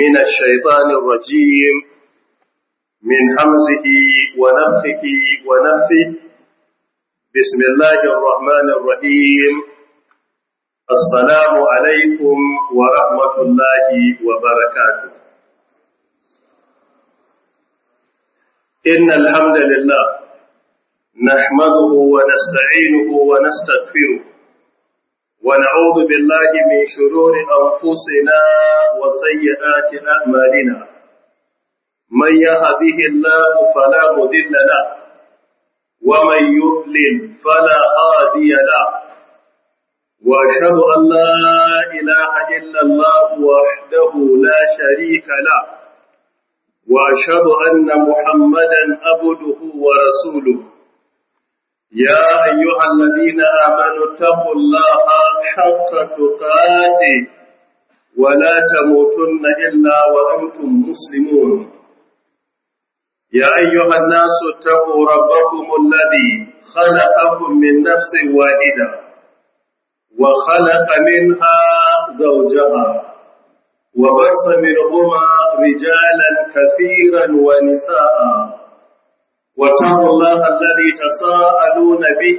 من الشيطان الرجيم من همزه ونفخه ونفثه بسم الله الرحمن الرحيم السلام عليكم ورحمة الله وبركاته إن الحمد لله نحمده ونستعينه ونستغفره ونعوذ بالله من شرور أنفسنا وسيئات أعمالنا من يهده الله فلا مضل له ومن يضلل فلا هادي له وأشهد أن لا إله إلا الله وحده لا شريك له وأشهد أن محمدا عبده ورسوله يا أيها الذين آمنوا اتقوا الله حق تقاته ولا تموتن إلا وأنتم مسلمون يا أيها الناس اتقوا ربكم الذي خلقكم من نفس واحدة وخلق منها زوجها وبث منهما رجالا كثيرا ونساء واتقوا الله الذي تساءلون به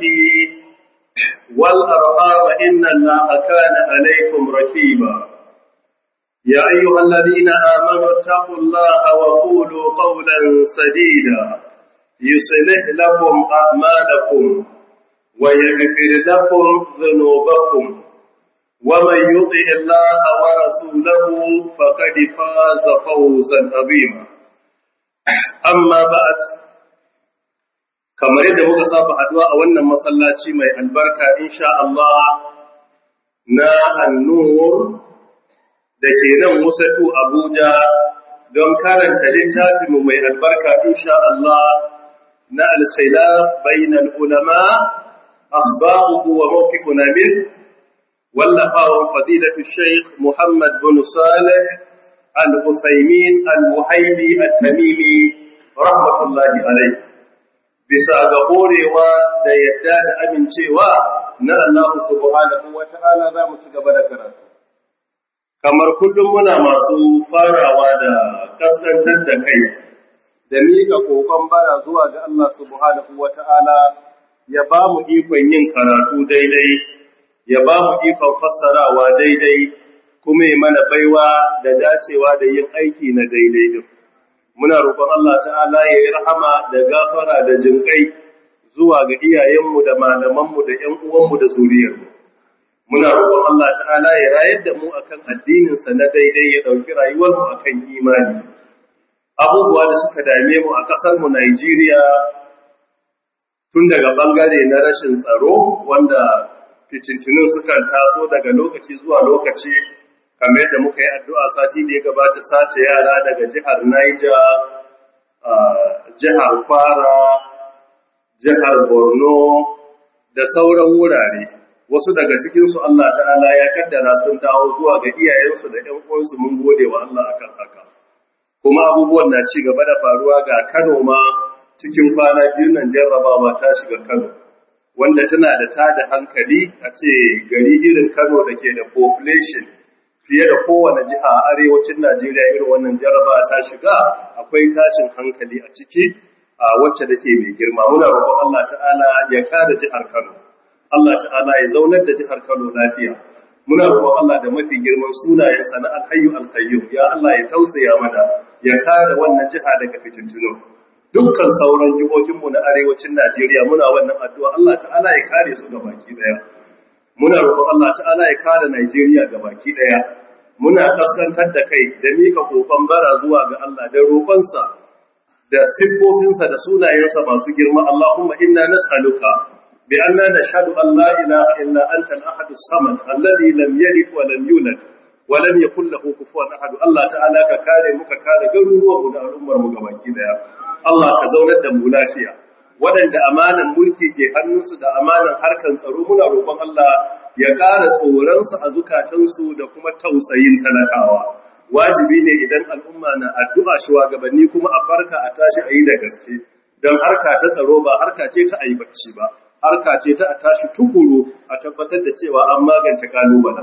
والأرحام إن الله كان عليكم ركيبا يا أيها الذين آمنوا اتقوا الله وقولوا قولا سديدا يصلح لكم أعمالكم ويغفر لكم ذنوبكم ومن يطع الله ورسوله فقد فاز فوزا عظيما أما بعد kamar yadda muka saba haduwa a wannan masallaci mai albarka insha Allah na annur da ke nan wasatu Abuja don karanta littafinmu mai albarka insha Allah na al-khilaf bainal ulama asbabuhu wa mawqifuna min wallafawan fadilatu Sheikh Muhammad bin Salih al-Uthaymin al-Muhaybi al-Tamimi rahmatullahi alayhi bisa ga horewa da yadda da amincewa na Allah subhanahu wa ta'ala za mu ci gaba da karatu. Kamar kullum muna masu farawa da kaskantar da kai, da miƙa ƙoƙon bara zuwa ga Allah subhanahu wa ta'ala ya ba mu ikon yin karatu daidai, ya ba mu ikon fassarawa daidai, kuma ya mana baiwa da dacewa da yin aiki na daidai din. muna roƙon Allah ta'ala ya yi rahama da gafara da jinƙai zuwa ga iyayenmu da malamanmu da ‘yan uwanmu da zuriyarmu. Muna roƙon Allah ta'ala ya rayar da mu akan addininsa na daidai ya ɗauki rayuwarmu akan imani. Abubuwa da suka dame mu a ƙasarmu Najeriya tun daga ɓangare na rashin tsaro wanda fitintunin sukan taso daga lokaci zuwa lokaci kamar yadda muka yi addu'a sati da ya gabata sace yara daga jihar Niger, jihar Kwara, jihar Borno da sauran wurare. Wasu daga cikinsu Allah ta'ala ya kaddara sun dawo zuwa ga iyayensu da ‘yan uwansu mun gode wa Allah akan haka. Kuma abubuwan na ci gaba da faruwa ga Kano ma cikin kwana biyu nan jarrabawa ta shiga Kano. Wanda tana da tada hankali a ce gari irin Kano da ke da population fiye da kowane jiha a arewacin Najeriya irin wannan jaraba ta shiga akwai tashin hankali a ciki a wacce take mai girma muna roƙon Allah ta'ala ya kare jihar Kano Allah ta'ala ya zaunar da jihar Kano lafiya muna roƙon Allah da mafi girman sunayensa na alhayyu alqayyum ya Allah ya tausaya mana ya kare wannan jiha daga fitintuno dukkan sauran jihohinmu na arewacin Najeriya muna wannan addu'a Allah ta'ala ya kare su gabaki daya muna roƙon Allah ta'ala ya kare Najeriya baki ɗaya. Muna kaskantar da kai da mika kokon bara zuwa ga Allah da roƙonsa da siffofinsa da sunayensa masu girma Allahumma inna nas'aluka bi anna nashhadu an la ilaha illa anta al-ahad as-samad alladhi lam yalid wa lam yulad wa lam yakul lahu kufuwan ahad Allah ta'ala ka kare mu ka kare garuruwan mu da al'ummar mu gabaki ɗaya. Allah ka zaunar da mu lafiya waɗanda amanan mulki ke hannunsu da amanan harkan tsaro muna roƙon Allah ya ƙara tsoronsu a zukatansu da kuma tausayin talakawa. Wajibi ne idan al'umma na addu'a shugabanni kuma a farka a tashi a yi da gaske, don harka ta tsaro ba harka ce ta ayi bacci ba, harka ce ta a tashi tukuru a tabbatar da cewa an magance kalubalen.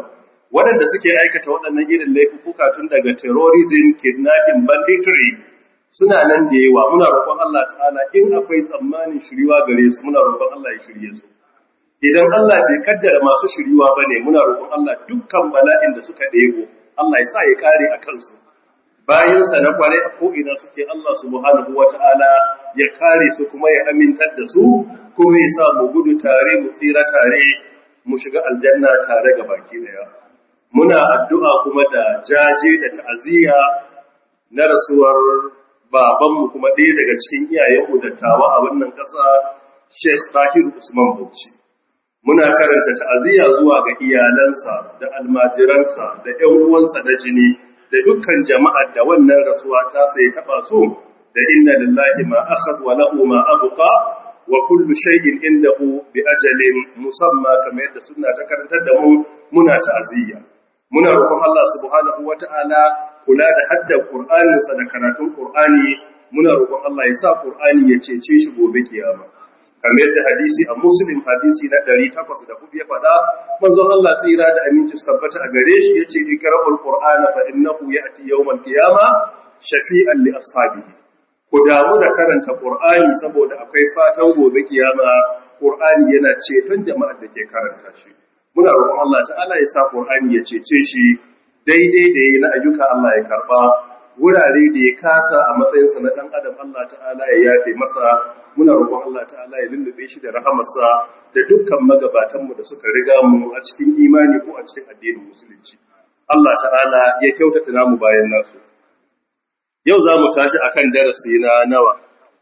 waɗanda suke aikata waɗannan irin laifuka tun daga terrorism kidnapping banditry suna nan da yawa muna roƙon Allah ta'ala in akwai tsammanin shiriwa gare su muna roƙon Allah ya shirye su idan Allah bai kaddara masu shiriwa bane muna roƙon Allah dukkan bala'in da suka ɗebo Allah ya sa ya kare a kansu bayansa na kware a ko'ina suke Allah subhanahu wa ta'ala ya kare su kuma ya amintar da su kuma ya sa mu gudu tare mu tsira tare mu shiga aljanna tare ga baki daya muna addu'a kuma da jaje da ta'aziyya na rasuwar babanmu kuma ɗaya daga cikin iyayenmu dattawa a wannan ƙasa Sheikh Tahir Usman Bauchi muna karanta ta'aziyya zuwa ga iyalansa da almajiransa da ƴan uwansa na jini da dukkan jama'ar da wannan rasuwa ta sai taba su da inna lillahi ma akhad wa lahu ma abqa wa kullu shay'in indahu bi ajalin musamma kamar yadda sunna ta karantar da mu muna ta'aziyya muna roƙon Allah subhanahu wata'ala kula da haddar Qur'anin sa da karatun Qur'ani muna roƙon Allah ya sa Qur'ani ya cece shi gobe kiyama kamar yadda hadisi a Muslim hadisi na 804 ya faɗa manzon Allah tsira da aminci su tabbata a gare shi yace ikra'ul Qur'ana fa innahu ya'ti yawmal qiyama shafi'an li ashabihi ku damu da karanta Qur'ani saboda akwai fatan gobe kiyama Qur'ani yana ceton jama'ar da ke karanta shi muna roƙon Allah ta'ala ya sa Qur'ani ya cece shi daidai da yayi na ayyuka Allah ya karba wurare da ya kasa a matsayinsa na dan adam Allah ta'ala ya yafe masa muna roƙon Allah ta'ala ya lullube shi da rahamarsa da dukkan magabatan mu da suka riga mu a cikin imani ko a cikin addinin musulunci Allah ta'ala ya kyautata namu bayan nasu yau za mu tashi akan darasi na nawa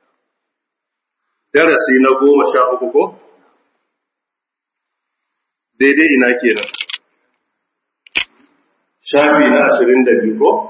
darasi na goma sha uku ko daidai ina kenan shafi na ashirin da biyu ko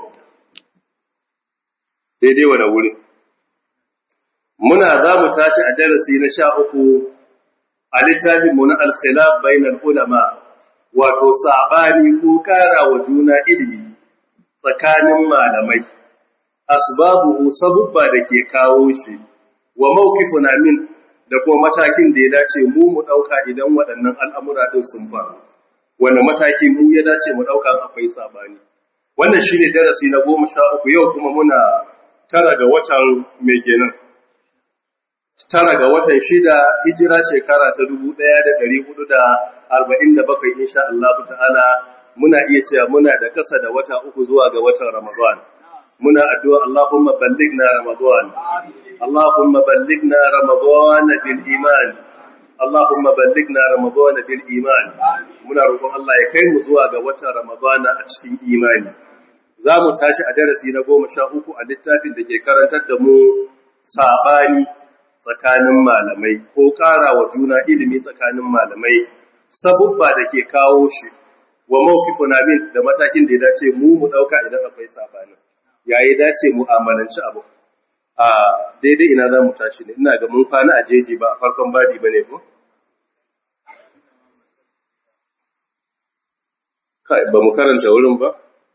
daidai wane wuri muna za mu tashi a darasi na sha uku a littafinmu na alkhilaf bainal ulama wato saɓani ko ƙara wa juna ilimi tsakanin malamai asbabu sabubba da ke kawo shi wa mawqifuna min da kuma matakin da ya dace mu mu ɗauka idan waɗannan al'amura ɗin sun faru, wanda mataki mu ya dace mu ɗauka akwai sabani. Wannan shi ne darasi na goma sha uku yau kuma muna tara ga watan mai kenan. Tara ga watan shida hijira shekara ta dubu ɗaya da ɗari hudu da arba'in da bakwai insha Allah ta'ala muna iya cewa muna da ƙasa da wata uku zuwa ga watan Ramadan. Muna addu'a Allahumma ballighna Ramadan. اللهم بلغنا رمضان بالإيمان اللهم بلغنا رمضان بالإيمان muna roƙon Allah ya kai mu zuwa ga watan Ramadana a cikin imani za mu tashi a darasi na goma sha uku a littafin da ke karantar da mu saɓani tsakanin malamai ko ƙara wa juna ilimi tsakanin malamai sabubba da ke kawo shi wa mawkifuna min da matakin da ya dace mu mu ɗauka idan akwai saɓanin ya yi dace mu amalanci abu a daidai ina za mu tashi ne ina ga mun kwana a jeji ba a farkon badi ba ne ko? ba mu karanta wurin ba?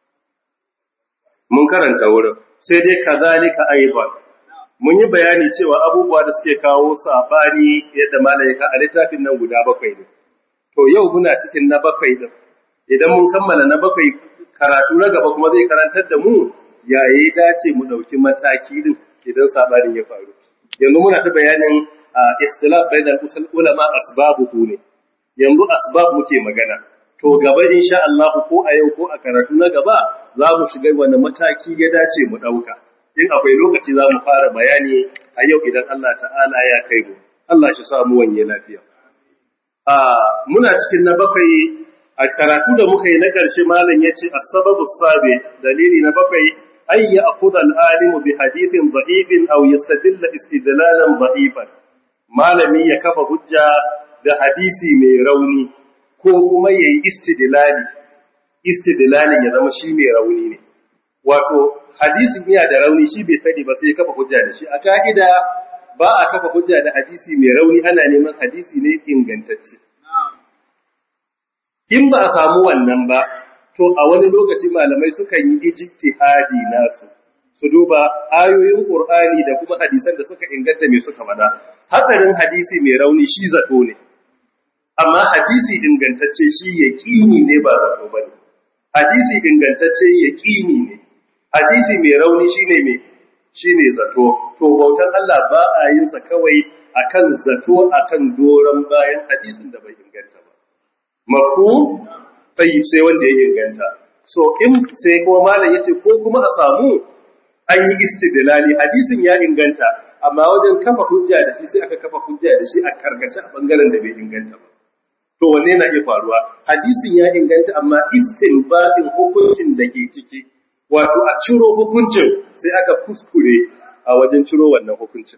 mun karanta wurin sai dai ka zalika aiban mun yi bayani cewa abubuwa da suke kawo sabani yadda malaika a littafin nan guda bakwai ne to yau muna cikin na bakwai din idan mun kammala na bakwai karatu na gaba kuma zai karantar da mu yayi dace mu dauki mataki din idan sabanin ya faru yanzu muna ta bayanin istilaf bainal usul ulama asbabuhu ne yanzu asbab muke magana to gaba insha Allah ko a yau ko a karatu na gaba za mu shiga wani mataki ya dace mu dauka in akwai lokaci za mu fara bayani a yau idan Allah ta'ala ya kai mu Allah shi sa mu wanye lafiya a muna cikin na bakwai a karatu da muka yi na ƙarshe malam yace as-sababu sabi dalili na bakwai أن يأخذ العالم بحديث ضعيف أو يستدل استدلالا ضعيفا ما لم يكف حجة da hadisi mai rauni ko kuma ya yi istidlali istidlalin ya zama shi mai rauni ne wato hadisin iya da rauni shi bai sani ba sai ya kafa hujja da shi a ka'ida ba a kafa hujja da hadisi mai rauni ana neman hadisi ne ingantacce in ba a samu wannan ba to a wani lokaci malamai sukan yi ijtihadi nasu su duba ayoyin Qur'ani da kuma hadisan da suka inganta me suka faɗa hatsarin hadisi mai rauni shi zato ne amma hadisi ingantacce shi yaqini ne ba zato bane hadisi ingantacce yaqini ne hadisi mai rauni shine me shine zato to bautan Allah ba a yin sa kawai akan zato akan doran bayan hadisin da bai inganta ba mafu tayyib sai wanda ya inganta so in sai kuma malam yace ko kuma a samu an yi istidlali hadisin ya inganta amma wajen kafa hujja da shi sai aka kafa hujja da shi a karkace a bangaren da bai inganta ba to wanne na iya faruwa hadisin ya inganta amma istinbatin hukuncin da ke ciki wato a ciro hukuncin sai aka kuskure a wajen ciro wannan hukuncin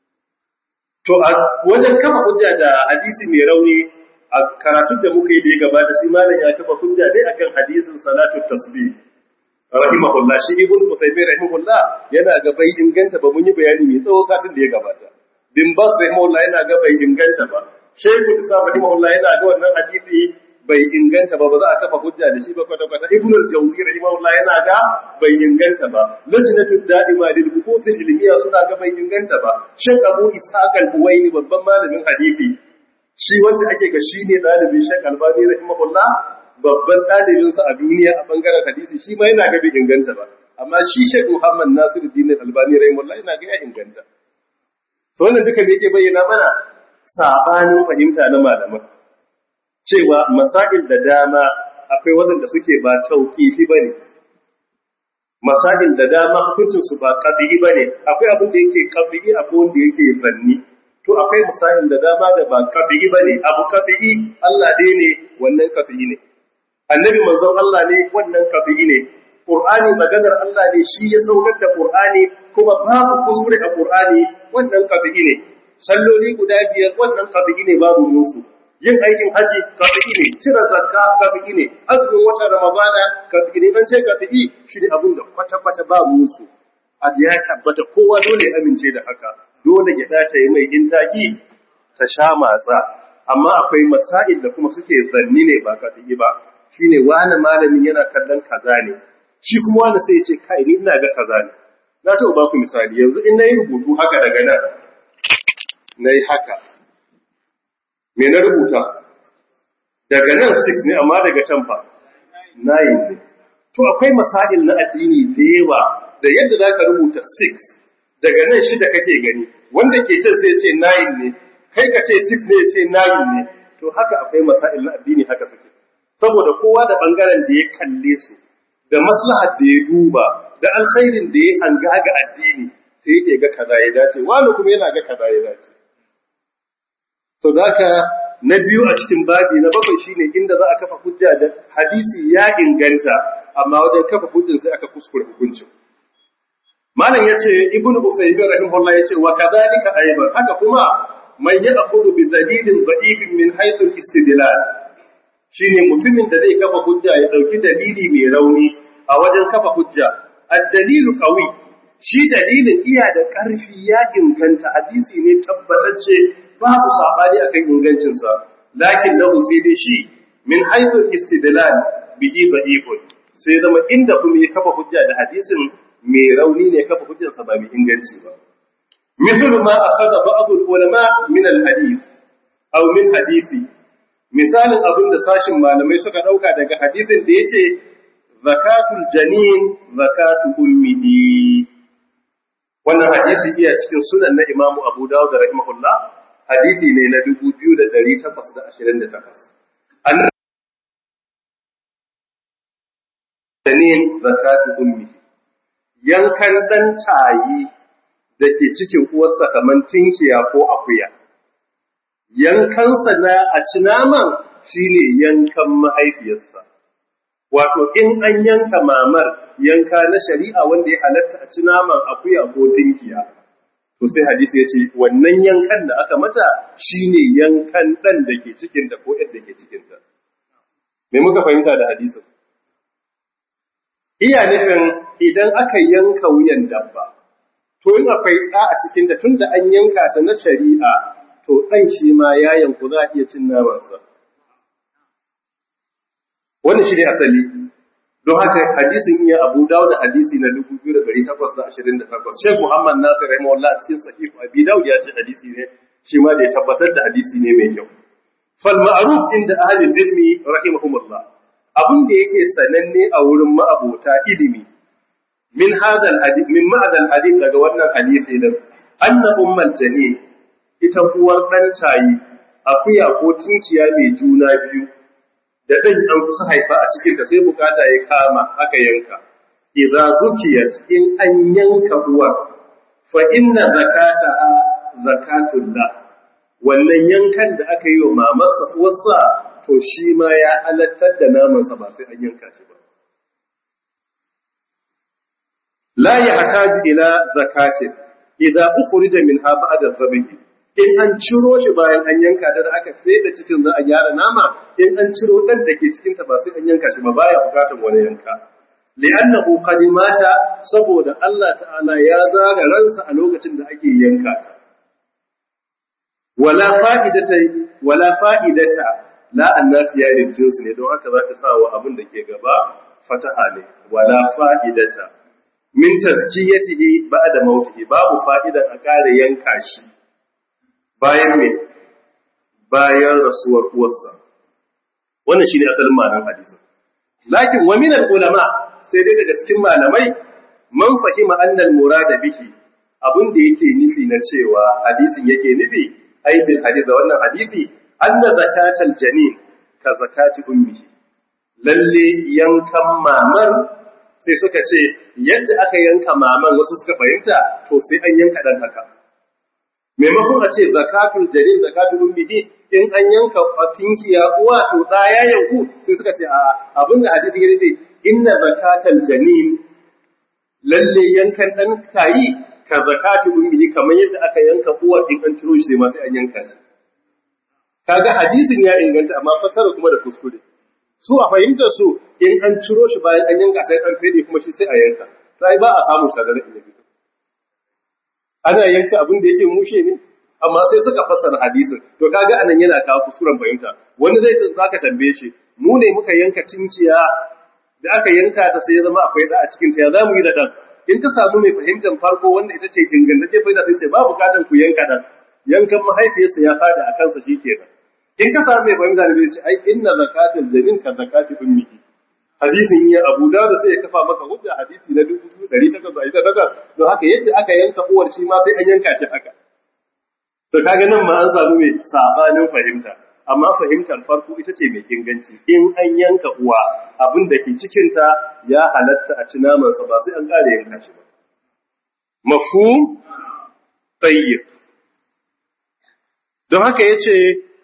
to a wajen kafa hujja da hadisi mai rauni a karatun da muka yi da ya gabata shi malam ya kafa hujja dai akan hadisin salatu tasbih rahimahullah shi ibn Qutaymi rahimahullah yana ga bai inganta ba mun yi bayani mai tsawo satin da ya gabata bin Bas rahimahullah yana ga bai inganta ba Shaykh Islam rahimahullah yana ga wannan hadisi bai inganta ba ba za a kafa hujja da shi ba kwata kwata Ibn al-Jawzi rahimahullah yana ga bai inganta ba Lajnatud da'ima lil buhuth ilmiya suna ga bai inganta ba Shaykh Abu Ishaq al-Huwaini babban malamin hadisi shi wanda ake ga shine dalibin Shaykh Albani rahimahullah babban ɗalibinsa a duniya a ɓangaren hadisi shi ma yana ga bai inganta ba amma shi Sheikh Muhammad Nasiru Din Albani rahimahullah yana ga ya inganta so wannan duka me yake bayyana mana sabanin fahimta na malaman cewa masail da dama akwai waɗanda suke ba tauqifi bane masail da dama hukuncin su ba qat'i bane akwai abin da yake qat'i akwai wanda yake zanni to akwai misalin da dama da ba qat'i bane abu qat'i Allah dai ne wannan qat'i ne annabi manzon Allah ne wannan qat'i ne Qur'ani maganar Allah ne shi ya saukar da Qur'ani kuma babu kuskure a Qur'ani wannan qat'i ne salloli guda biyar wannan qat'i ne babu musu yin aikin haji qat'i ne cire zakka qat'i ne azumin watan ramadana qat'i ne an ce qat'i shi ne abin da kwata kwata ba musu a ya tabbata kowa dole amince da haka dole gida ta yi mai intaki ta sha matsa amma akwai masail da kuma suke zanni ne ba qat'i ba shine wani malamin yana kallon kaza ne shi kuma wani sai ya ce kai ni ina ga kaza ne na taɓa ba ku misali yanzu in nayi rubutu haka daga nan nayi haka me na rubuta daga nan 6 ne amma daga can fa 9 ne to akwai masail na addini da yawa da yadda zaka rubuta 6 daga nan shida kake gani wanda ke can sai ya ce 9 ne kai ka ce 6 ne ya ce 9 ne to haka akwai masail na addini haka suke saboda kowa da bangaren da ya kalle su da maslahar da ya duba da alkhairin da ya hanga ga addini sai yake ga kaza ya dace wani kuma yana ga kaza ya dace so haka na biyu a cikin babi na bakwai shine inda za a kafa hujja da hadisi ya inganta amma wajen kafa hujjan sai aka kuskure hukuncin malam yace ibnu usaymin rahimahullah yace wa kadhalika ayban haka kuma man ya'khudhu bi dalilin da'ifin min haythu al-istidlal shine mutumin da zai kafa hujja ya dauki dalili mai rauni a wajen kafa hujja ad-dalilu qawi shi dalilin iya da ƙarfi ya inganta hadisi ne tabbatacce babu sabani akan ingancin sa lakin lahu sai dai shi min haythu istidlal bihi da'ifun sai zama inda kuma ya kafa hujja da hadisin mai rauni ne kafa hujjarsa ba mai inganci ba مثل ما أخذ بعض العلماء من الحديث أو من حديثي misalin abin da sashin malamai suka ɗauka daga hadisin da ya ce zakatul janin zakatu ummihi wannan hadisi iya cikin sunan na imamu abu dawud da rahimahullah hadisi ne na 2828 an janin zakatu ummihi yankan dan tayi da ke cikin uwarsa kamar tinkiya ko akuya yankansa na a ci naman shine yankan mahaifiyarsa wato in an yanka mamar yanka na shari'a wanda ya halatta a ci naman akuya ko tinkiya to sai hadisi ya ce wannan yankan da aka mata shine yankan ɗan da ke cikinta ko yadda ke cikinta me muka fahimta da hadisin iya nufin idan aka yanka wuyan dabba to in akwai ɗa a cikinta tunda an yanka ta na shari'a to ɗan shi ma ya yanku za a iya cin namansa. Wani shi ne asali, don haka hadisin iya abu dawo da hadisi na 2828. Sheikh Muhammad Nasir Rahimahullah a cikin sahihu Abi Dawud ya ce hadisi ne, shi ma da ya tabbatar da hadisi ne mai kyau. Fal ma'ruf inda ahlul ilmi rahimahumullah. abin da yake sananne a wurin ma'abota ilimi min hadal hadith min ma'adal hadith daga wannan hadisi din anna ummul janin ita uwar dan tayi akuya ko tinkiya mai juna biyu da dan an kusa haifa a cikin ta sai bukata ya kama aka yanka idza zukiyat in an yanka uwar fa inna zakataha zakatullah wannan yankan da aka yi wa mamarsa uwarsa to shi ma ya halattar da namansa ba sai an yanka shi ba la yahtaju ila zakatin idza ukhrija minha ba'da dhabhi in an ciro shi bayan an yanka ta da aka feda cikin za a gyara nama in an ciro dan da ke cikin ta ba sai an yanka shi ba baya bukatar wani yanka li'annahu qad mata saboda Allah ta'ala ya zaga ransa a lokacin da ake yanka ta wala fa'idata wala fa'idata la annafiya lil jins ne don haka za ta sa wa abin da ke gaba fataha ne wala fa'idata min tazkiyatihi ba'da mautihi babu fa'ida a kare yanka shi bayan me bayan rasuwar uwarsa wannan shine asalin ma'anar hadisin lakin wa min ulama sai dai daga cikin malamai man fahima annal murada bihi abin da yake nufi na cewa hadisin yake nufi ai bil hadith wannan hadisi anna zakatal janin ka zakati ummihi lalle yankan mamar sai suka ce yadda aka yanka maman wasu suka fahimta to sai an yanka dan haka maimakon a ce zakatul janin zakatul ummihi in an yanka tinkiya uwa to da ya yanku sai suka ce a abinda hadisi ya nufi inna zakatal janin lalle yankan dan tayi ka zakatu ummihi kamar yadda aka yanka uwa in an ciro shi ma sai an yanka shi kaga hadisin ya inganta amma fasara kuma da kuskure su a fahimtar su in an ciro shi bayan an yanka sai an fede kuma shi sai a yanka sai ba a samu shagara in fito ana yanka abin da yake mushe ne amma sai suka fassara hadisin to kaga anan yana kawo kuskuren fahimta wani zai zaka tambaye shi mu ne muka yanka tinkiya da aka yanka ta sai ya zama akwai da a cikin ta ya zamu yi da dan in ka samu mai fahimtar farko wanda ita ce ingantacce fahimta sai ce ba bukatan ku yanka dan yankan mahaifiyarsa ya fada a kansa shikenan in ka samu mai fahimta ne ce ai inna zakatul jamin ka zakati ummihi hadisin ya Abu Dawud sai ya kafa maka hujja hadisi na 1888 don haka yadda aka yanka uwar shi ma sai an yanka shi haka to kaga nan ma an samu mai sabanin fahimta amma fahimtar farko ita ce mai inganci in an yanka uwa abin da ke cikinta ya halatta a ci namansa ba sai an ƙara yanka shi ba mafhum tayyib don haka yace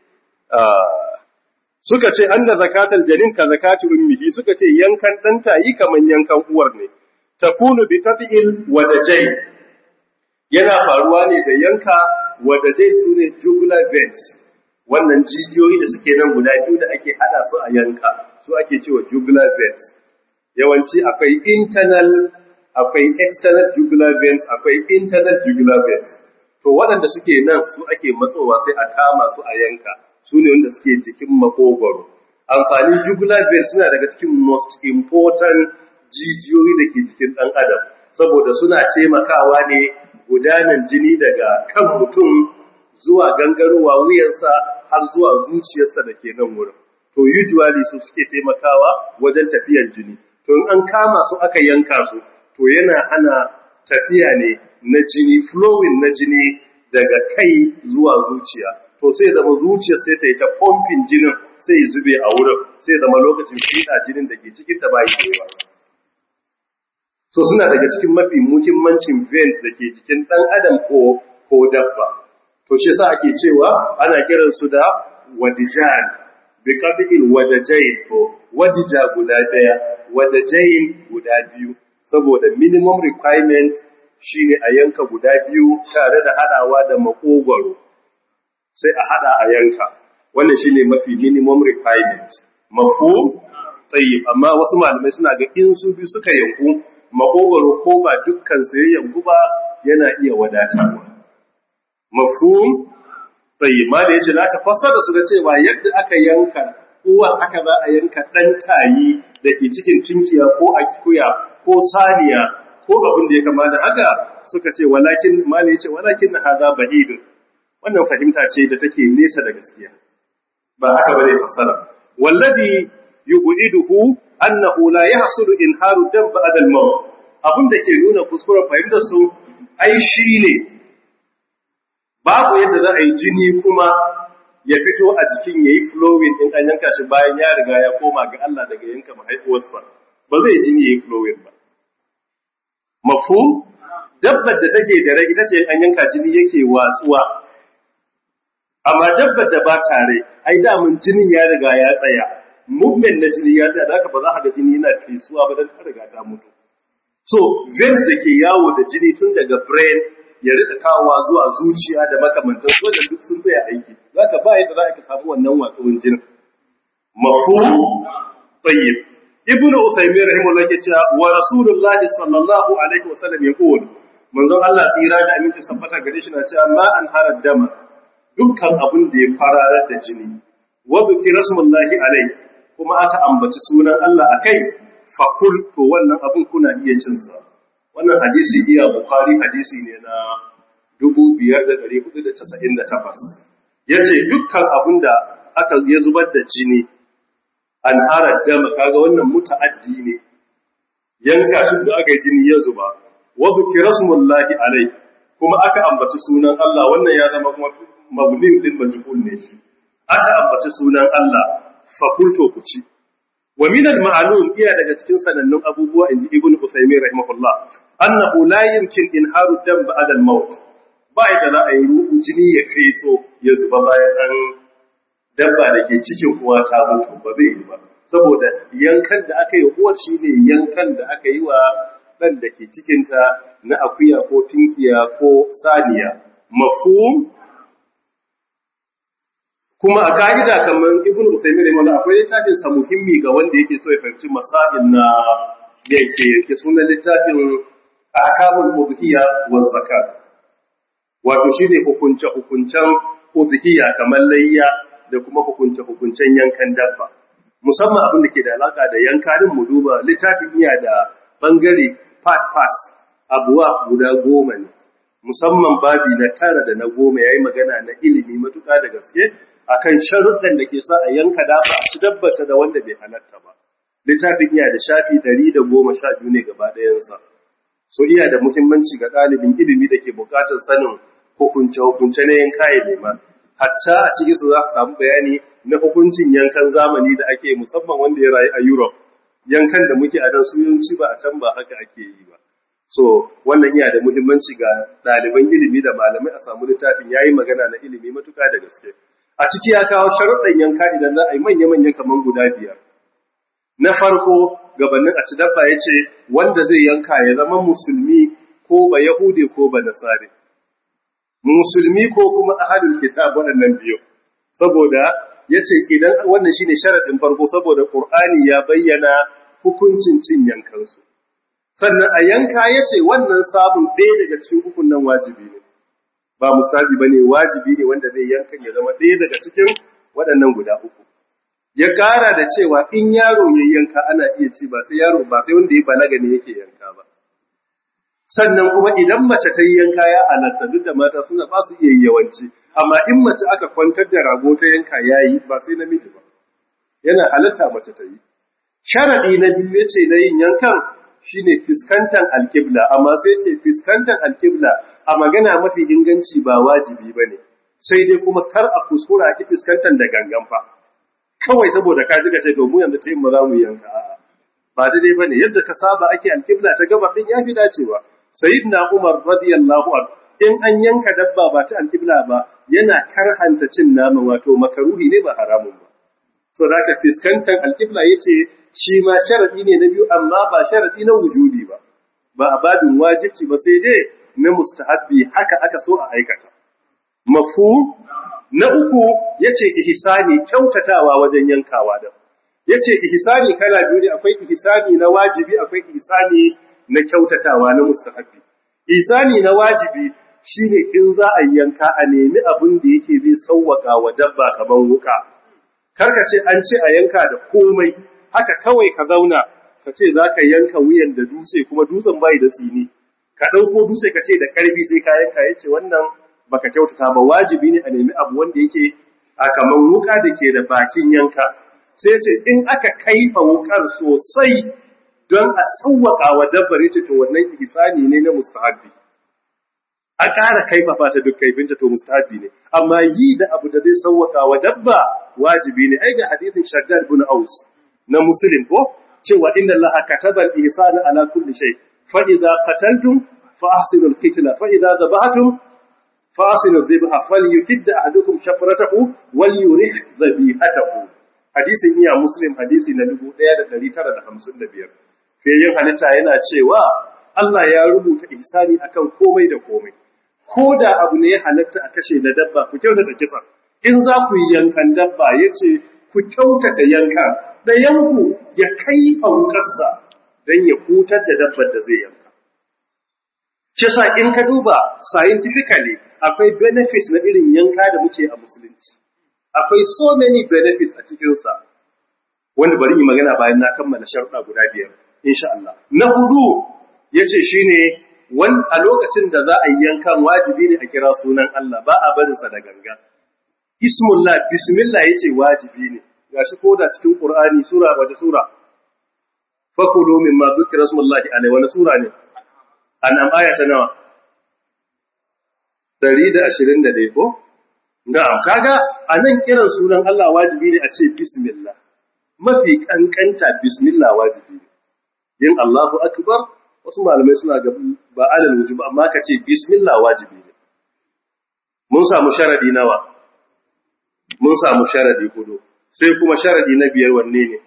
suka ce an da zakatal janin ka zakatu ummihi suka ce yankan ɗanta yi kaman yankan uwar ne takunu bi tafi'il wadajai yana faruwa ne da yanka wadajai su ne jugular veins wannan jijiyoyi da suke nan guda biyu da ake hada su a yanka su ake cewa jugular veins yawanci akwai internal akwai external jugular veins akwai internal jugular veins to waɗanda suke nan su ake matsowa sai a kama su a yanka su ne wanda suke jikin makogwaro amfanin jugular veins suna daga cikin most important jijiyoyi da ke jikin ɗan adam saboda suna taimakawa ne gudanar jini daga kan mutum zuwa gangarowa wuyansa har zuwa zuciyarsa da ke nan wurin to usually su suke taimakawa wajen tafiyar jini to in an kama su aka yanka su to yana hana tafiya ne na jini flowing na jini daga kai zuwa zuciya to sai zama zuciyar sai ta yi ta pumping jinin sai ya zube a wurin sai zama lokacin fiɗa jinin da ke cikin ta bai kewa so suna daga cikin mafi muhimmancin veins da ke jikin ɗan adam ko ko dabba to shi sa ake cewa ana kiransu da wadijan bi qadil wadajain to wadija guda daya wadajain guda biyu saboda minimum requirement shine a yanka guda biyu tare da hadawa da makogwaro sai a hada a yanka wannan shine mafi minimum requirement mafhum tayyib amma wasu malamai suna ga in su bi suka yanku makogwaro ko ba dukkan sai yanku ba yana iya wadatarwa mafhum tayyib ma da yace zaka fassara su da cewa yadda aka yanka uwa aka za a yanka dan tayi dake cikin tunkiya ko akuya ko saniya ko abin da ya kama da haka suka ce walakin mala yace walakin hadha bahid wannan fahimta ce da take nesa da gaskiya ba haka bane fassara wallazi yub'iduhu annahu la yahsulu inharu dam ba'da al-maut abinda ke nuna kuskuren fahimtar su ai shine babu yadda za a yi jini kuma ya fito a jikin yayi flowing din an yanka shi bayan ya riga ya koma ga Allah daga yanka mahaifuwarsa ba zai jini yayi flowing ba mafhum dabbar da take da rai ita ce an yanka jini yake watsuwa amma dabbar da ba tare ai da mun jinin ya riga ya tsaya movement na jini ya tsaya da haka ba za ka ga jini yana fesuwa ba dan ta riga ta mutu so veins da ke yawo da jini tun daga brain ya rika kawowa zuwa zuciya da makamantan su wajen duk sun tsaya aiki zaka ba yadda za ka samu wannan watsuwan jinin mafhum tayyib ibnu usaymin rahimahullah ke cewa wa rasulullahi sallallahu alaihi wasallam yaqul manzon Allah tsira da aminci sabbata gare shi na cewa ma an harar dama dukkan abin da ya fararar da jini wa zikri rasulullahi alaihi kuma aka ambaci sunan Allah akai fakul to wannan abin kuna iya cin sa wannan hadisi iya bukhari hadisi ne na 5498 yace dukkan abin da aka ya zubar da jini an harar dama kaga wannan muta'addi ne yanka shi da aka yi jini ya zuba wa zikra rasulullahi alaihi kuma aka ambaci sunan Allah wannan ya zama kuma mabnin din majhul ne shi aka ambaci sunan Allah fakulto ku ci wa min al-ma'lum iya daga cikin sanannun abubuwa inji ibnu usaymin rahimahullah annahu la yumkin inharu dam ba'da al-maut ba da za a yi jini ya kai so ya zuba bayan an dabba da ke cikin uwa ta mutu ba zai yi ba saboda yankan da aka yi uwar shine yankan da aka yi wa dan da ke cikinta na akuya ko tinkiya ko saniya mafhum kuma a ka'ida kamar ibn Usaymin rahimahullah akwai littafin sa muhimmi ga wanda yake so ya fahimci masail na yanke yanke sunan littafin ahkamul udhiyya wa zakat wato shine hukunce hukuncen udhiyya kamar layya da kuma hukunce hukuncen yankan dabba musamman abin da ke da alaka da yanka din mu duba littafin iya da bangare part part abuwa guda goma ne musamman babi na tara da na goma yayi magana na ilimi matuƙa da gaske akan sharuɗan da ke sa a yanka dafa a ci dabbata da wanda bai halatta ba. Littafin iya da shafi ɗari da goma sha biyu ne gaba ɗayansa. So iya da muhimmanci ga ɗalibin ilimi da ke buƙatar sanin hukunce-hukunce na yanka ya nema. Hatta a cikin su za ka samu bayani na hukuncin yankan zamani da ake musamman wanda ya rayu a Europe. Yankan da muke a nan su yawanci ba a can ba haka ake yi ba. So wannan iya da muhimmanci ga ɗaliban ilimi da malamai a samu littafin ya yi magana na ilimi matuƙa da gaske. a ciki ya kawo sharuɗan yanka idan za a yi manya-manya kamar guda biyar. Na farko, gabanin a ci dabba ya ce, wanda zai yanka ya zama musulmi ko ba Yahudi ko ba Nasari. Musulmi ko kuma ahadul kitab waɗannan biyu. Saboda ya ce idan wannan shine sharaɗin farko saboda Ƙur'ani ya bayyana hukuncin cin yankansu. Sannan a yanka ya ce wannan sabon ɗaya daga cikin hukun nan wajibi ne. ba musabi bane wajibi ne wanda zai yanka ya zama ɗaya daga cikin waɗannan guda uku ya ƙara da cewa in yaro ya yanka ana iya ci ba sai yaro ba sai wanda ya balaga ne yake yanka ba sannan kuma idan mace ta yi yanka ya halatta duk da mata suna ba su iya yawanci amma in mace aka kwantar da rago ta yanka yayi ba sai namiji ba yana halatta mace ta yi sharadi na biyu yace na yin yankan shine fiskantar alkibla amma sai ce fiskantar alkibla a magana mafi inganci ba wajibi bane sai dai kuma kar a kuskura ki fiskantar da gangan fa kawai saboda ka jiga ce to mu yanzu tayin ba za mu yanka a'a ba daidai bane yadda ka saba ake alkibla ta gaba din yafi dacewa sayyidina umar radiyallahu anhu in an yanka dabba ba ta alkibla ba yana karhanta cin nama wato makaruhi ne ba haramun ba so da ka fiskantar alkibla yace shi ma sharadi ne na biyu amma ba sharadi na wujudi ba ba a babin wajibci ba sai dai na mustahabbi haka aka so a aikata mafu na uku yace ihsani kyautatawa wajen yankawa da yace ihsani kala biyu ne akwai ihsani na wajibi akwai ihsani na kyautatawa na mustahabbi ihsani na wajibi shine in za a yanka a nemi abin da yake zai sauwaka wa dabba kaman wuka karka ce an ce a yanka da komai haka kawai ka zauna ka ce za ka yanka wuyan da dutse kuma dutsen bai da tsini ka ɗauko dutse ka ce da ƙarfi sai ka yanka ya ce wannan baka kyautata ba wajibi ne a nemi abu wanda yake a kaman wuka da ke da bakin yanka sai ce in aka kaifa wukar sosai don a sauwaka wa dabbar yace to wannan ihsani ne na mustahabbi a ƙara kaifafa ta duk kaifinta to mustahabbi ne amma yi da abu da zai sauwaka wa dabba wajibi ne ai ga hadisin shaddad ibn aus na muslim ko cewa inna allaha kataba al-ihsana ala kulli shay fa idza qataltum fa ahsinu al-qitla fa idza dhabhatum fa ahsinu adh-dhabha falyukid ahadukum shafratahu walyurih dhabihatahu hadisin iya muslim hadisi na 1955 fiyayin halitta yana cewa Allah ya rubuta ihsani akan komai da komai ko da abu ne ya halatta a kashe na dabba ku kyautata kisa in za ku yi yankan dabba ya ce ku kyautata yanka da yanku ya kai faukarsa don ya hutar da dabbar da zai yanka kisa in ka duba scientifically akwai benefits na irin yanka da muke a musulunci akwai so many benefits a cikinsa wanda bari yi magana bayan na kammala sharuɗa guda biyar insha Allah na hudu yace shine wan a lokacin da za a yi yankan wajibi ne a kira sunan Allah ba a barin sa da ganga ismullah bismillah yace wajibi ne gashi ko da cikin qur'ani sura wace sura fakulu mimma dhukira ismullahi alaihi wani sura ne an'am aya ta nawa 121 ko na'am kaga anan kiran sunan Allah wajibi ne a ce bismillah mafi kankanta bismillah wajibi ne yin Allahu akbar wasu malamai suna ga ba alal wujub amma ka ce bismillah wajibi ne mun samu sharadi nawa mun samu sharadi hudu sai kuma sharadi na biyar wanne ne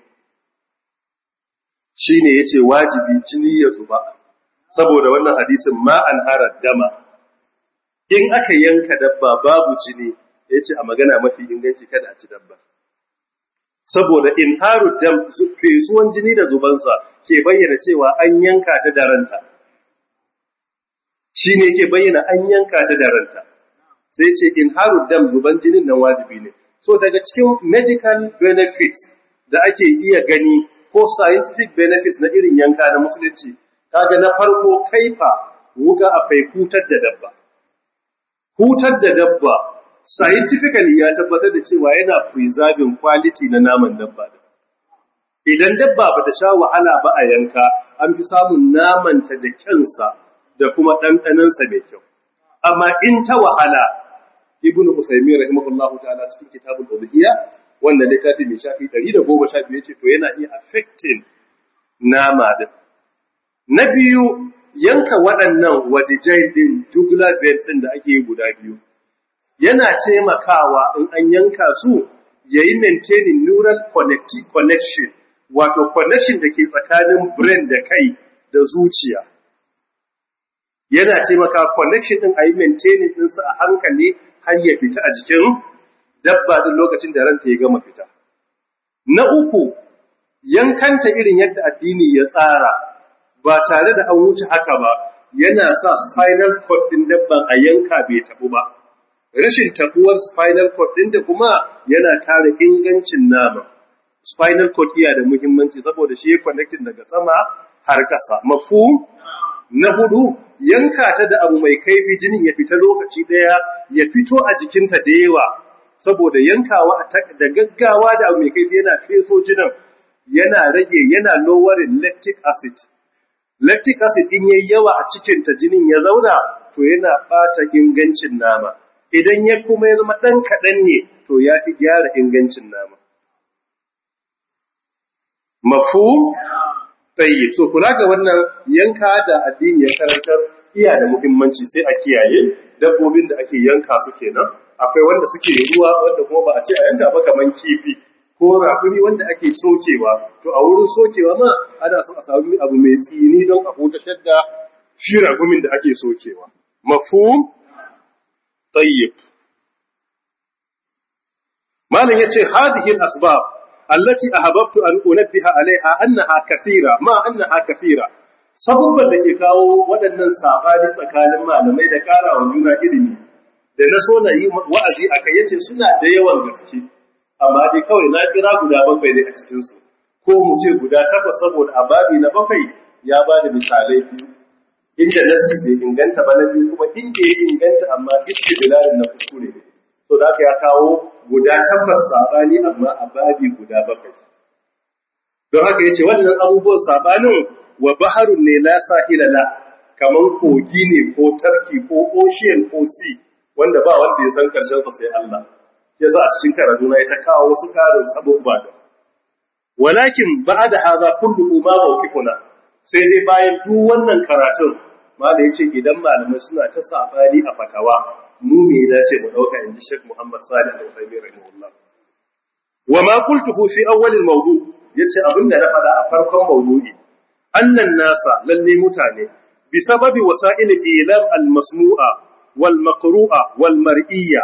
shine yace wajibi jini ya zuba saboda wannan hadisin ma an harar dama in aka yanka dabba babu jini yace a magana mafi inganci kada a ci dabba saboda in haru dam fesuwan jini da zubansa ke bayyana cewa an yanka ta da ranta shi ne ke bayyana an yanka ta da ranta sai ce in haru dam zuban jinin nan wajibi ne so daga cikin medical benefits da ake iya gani ko scientific benefits na irin yanka na musulunci kaga na farko kaifa wuga a fai hutar da dabba hutar da dabba scientifically ya tabbatar da cewa yana preserving quality na naman dabba da idan dabba ba ta sha wahala ba a yanka an fi samun namanta da kyansa da kuma ɗanɗanansa mai kyau amma in ta wahala ibnu usaymi rahimahullahu ta'ala cikin kitabul ubudiyya wanda littafi mai shafi 112 yace to yana iya affecting nama din na biyu yanka waɗannan wadijai din jugular veins din da ake yi guda biyu yana taimakawa in an yanka su yayi maintaining neural connection wato connection da ke tsakanin brain da kai da zuciya yana taimaka connection din a yi maintaining ɗinsa a hankali har ya fita a jikin dabba din lokacin da ranta ya gama fita. Na uku, yankanta irin yadda addini ya tsara ba tare da an wuce haka ba yana sa spinal cord ɗin dabban a yanka bai tabu ba. Rashin tabuwar spinal cord ɗin da kuma yana kare ingancin nama. Spinal cord iya da muhimmanci saboda shi ya connecting daga sama har ƙasa. Mafu na hudu yanka ta da abu mai kaifi jinin ya fita lokaci ɗaya ya fito a jikinta da yawa saboda yankawa da gaggawa da abu mai kaifi yana feso jinin yana rage yana lowering lactic acid lactic acid in yayi yawa a cikinta jinin ya zauna to yana ɓata ingancin nama idan ya kuma ya zama ɗan kaɗan ne to ya fi gyara ingancin nama mafhum tayyib so kula ga wannan yanka da addini ya karantar iya da muhimmanci sai a kiyaye dabbobin da ake yanka su kenan akwai wanda suke ruwa wanda kuma ba a ce a yanka ba kaman kifi ko rafuri wanda ake sokewa to a wurin sokewa ma ana so a samu abu mai tsini don a hutashar da shi ragumin da ake sokewa mafhum tayyib malam yace hadhihi al-asbab التي أحببت أن أنبه عليها أنها كثيرة ما أنها كثيرة sabubban da ke kawo waɗannan saɓani tsakanin malamai da ƙara wa juna ilimi da na so na yi wa'azi a kai yace suna da yawan gaske amma dai kawai na kira guda bakwai ne a cikinsu ko mu ce guda takwas saboda a babi na bakwai ya ba da misalai biyu inda nasi bai inganta ba na biyu kuma inda ya inganta amma istidlalin na kuskure ne so da aka ya kawo guda tabbas sabani amma a babi guda bakwai don haka yace wannan abubuwan sabanin wa baharun ne la sahila la kaman kogi ne ko tafki ko ocean ko sea wanda ba wanda ya san karshen sa sai Allah yasa a cikin karatu na ta kawo wasu karin sabubba da walakin ba'da hadha kullu ma mawqifuna sai dai bayan duk wannan karatun mala yace idan malamai suna ta sabani a fatawa mu me ya dace mu dauka inji Sheikh Muhammad Salih Al-Uthaymeen rahimahullah wa ma qultuhu fi awwal al-mawdu yace abinda na faɗa a farkon mawdu'i annan nasa lalle mutane bi sababi wasa'il ilam al-masmu'a wal maqru'a wal mar'iyya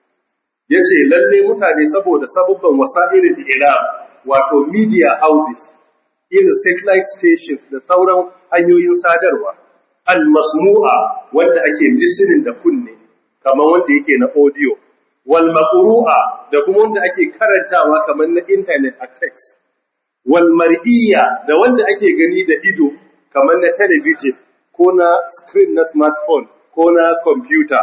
yace lalle mutane saboda sabubban wasa'il ilam wato media houses irin satellite stations da sauran hanyoyin sadarwa al-masmu'a wanda ake listening da kunne kamar wanda yake na audio wal maqru'a da kuma wanda ake karantawa kamar na internet a text wal mar'iyya da wanda ake gani da ido kamar na television ko na screen na smartphone ko na computer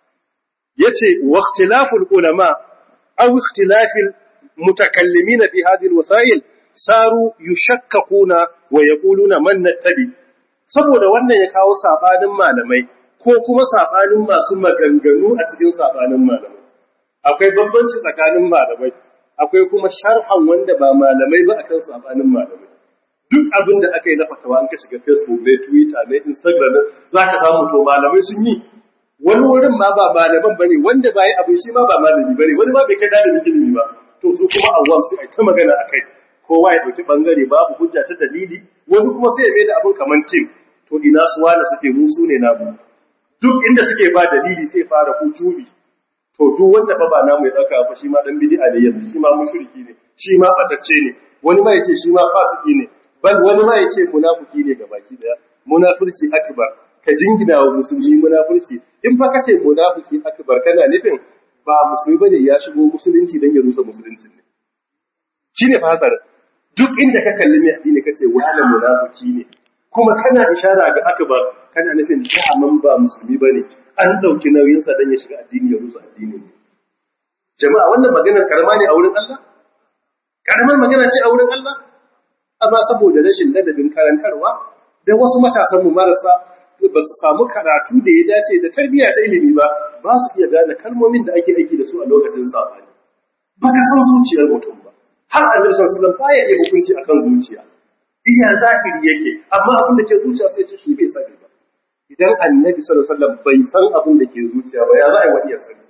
yace wa ikhtilaful ulama aw ikhtilafil mutakallimina fi hadhihi alwasail saru yushakkakuna wa yaquluna man nattabi saboda wannan ya kawo sabanin malamai ko kuma sabanin masu maganganu a cikin sabanin malamai akwai bambanci tsakanin malamai akwai kuma sharhan wanda ba malamai ba akan sabanin malamai duk abin da aka yi na fatawa an ka shiga facebook ne twitter ne instagram ne za ka samu to malamai sun yi wani wurin ma ba malaman bane wanda ba yi abin shi ma ba malami bane wani ma bai kai dalibin ilimi ba to su kuma awam sai ai ta magana akai kowa ya dauki bangare babu hujja ta dalili wani kuma sai ya mai da abin kaman tim to ina su wanda suke musu ne namu duk inda suke ba dalili sai fara hujumi to duk wanda fa ba namu ya dauka fa shi ma dan bid'a ne yanzu shi ma mushriki ne shi ma batacce ne wani ma yace shi ma fasiki ne bal wani ma yace munafiki ne gabaki daya munafurci akbar ka jingina wa musulmi munafurci in fa kace munafiki akbar kana nufin ba musulmi bane ya shigo musulunci dan ya rusa musulunci ne shine fa hadar duk inda ka kalli mai addini kace wala munafiki ne kuma kana ishara ga akbar kana nufin da'aman ba musulmi bane an dauki nauyin sa dan ya shiga addini ya rusa addini ne jama'a wannan maganar karama ne a wurin Allah karamar magana ce a wurin Allah amma saboda rashin ladabin karantarwa da wasu matasan mu marasa ba su samu karatu da ya dace da tarbiyya ta ilimi ba ba su iya gane kalmomin da ake aiki da su a lokacin sabani ba ka san zuciyar mutum ba har annabi sallallahu alaihi wasallam baya iya hukunci akan zuciya iya zahiri yake amma abin da ke zuciya sai ce shi bai sani ba idan annabi sallallahu alaihi wasallam bai san abin da ke zuciya ba ya za a yi wani ya sani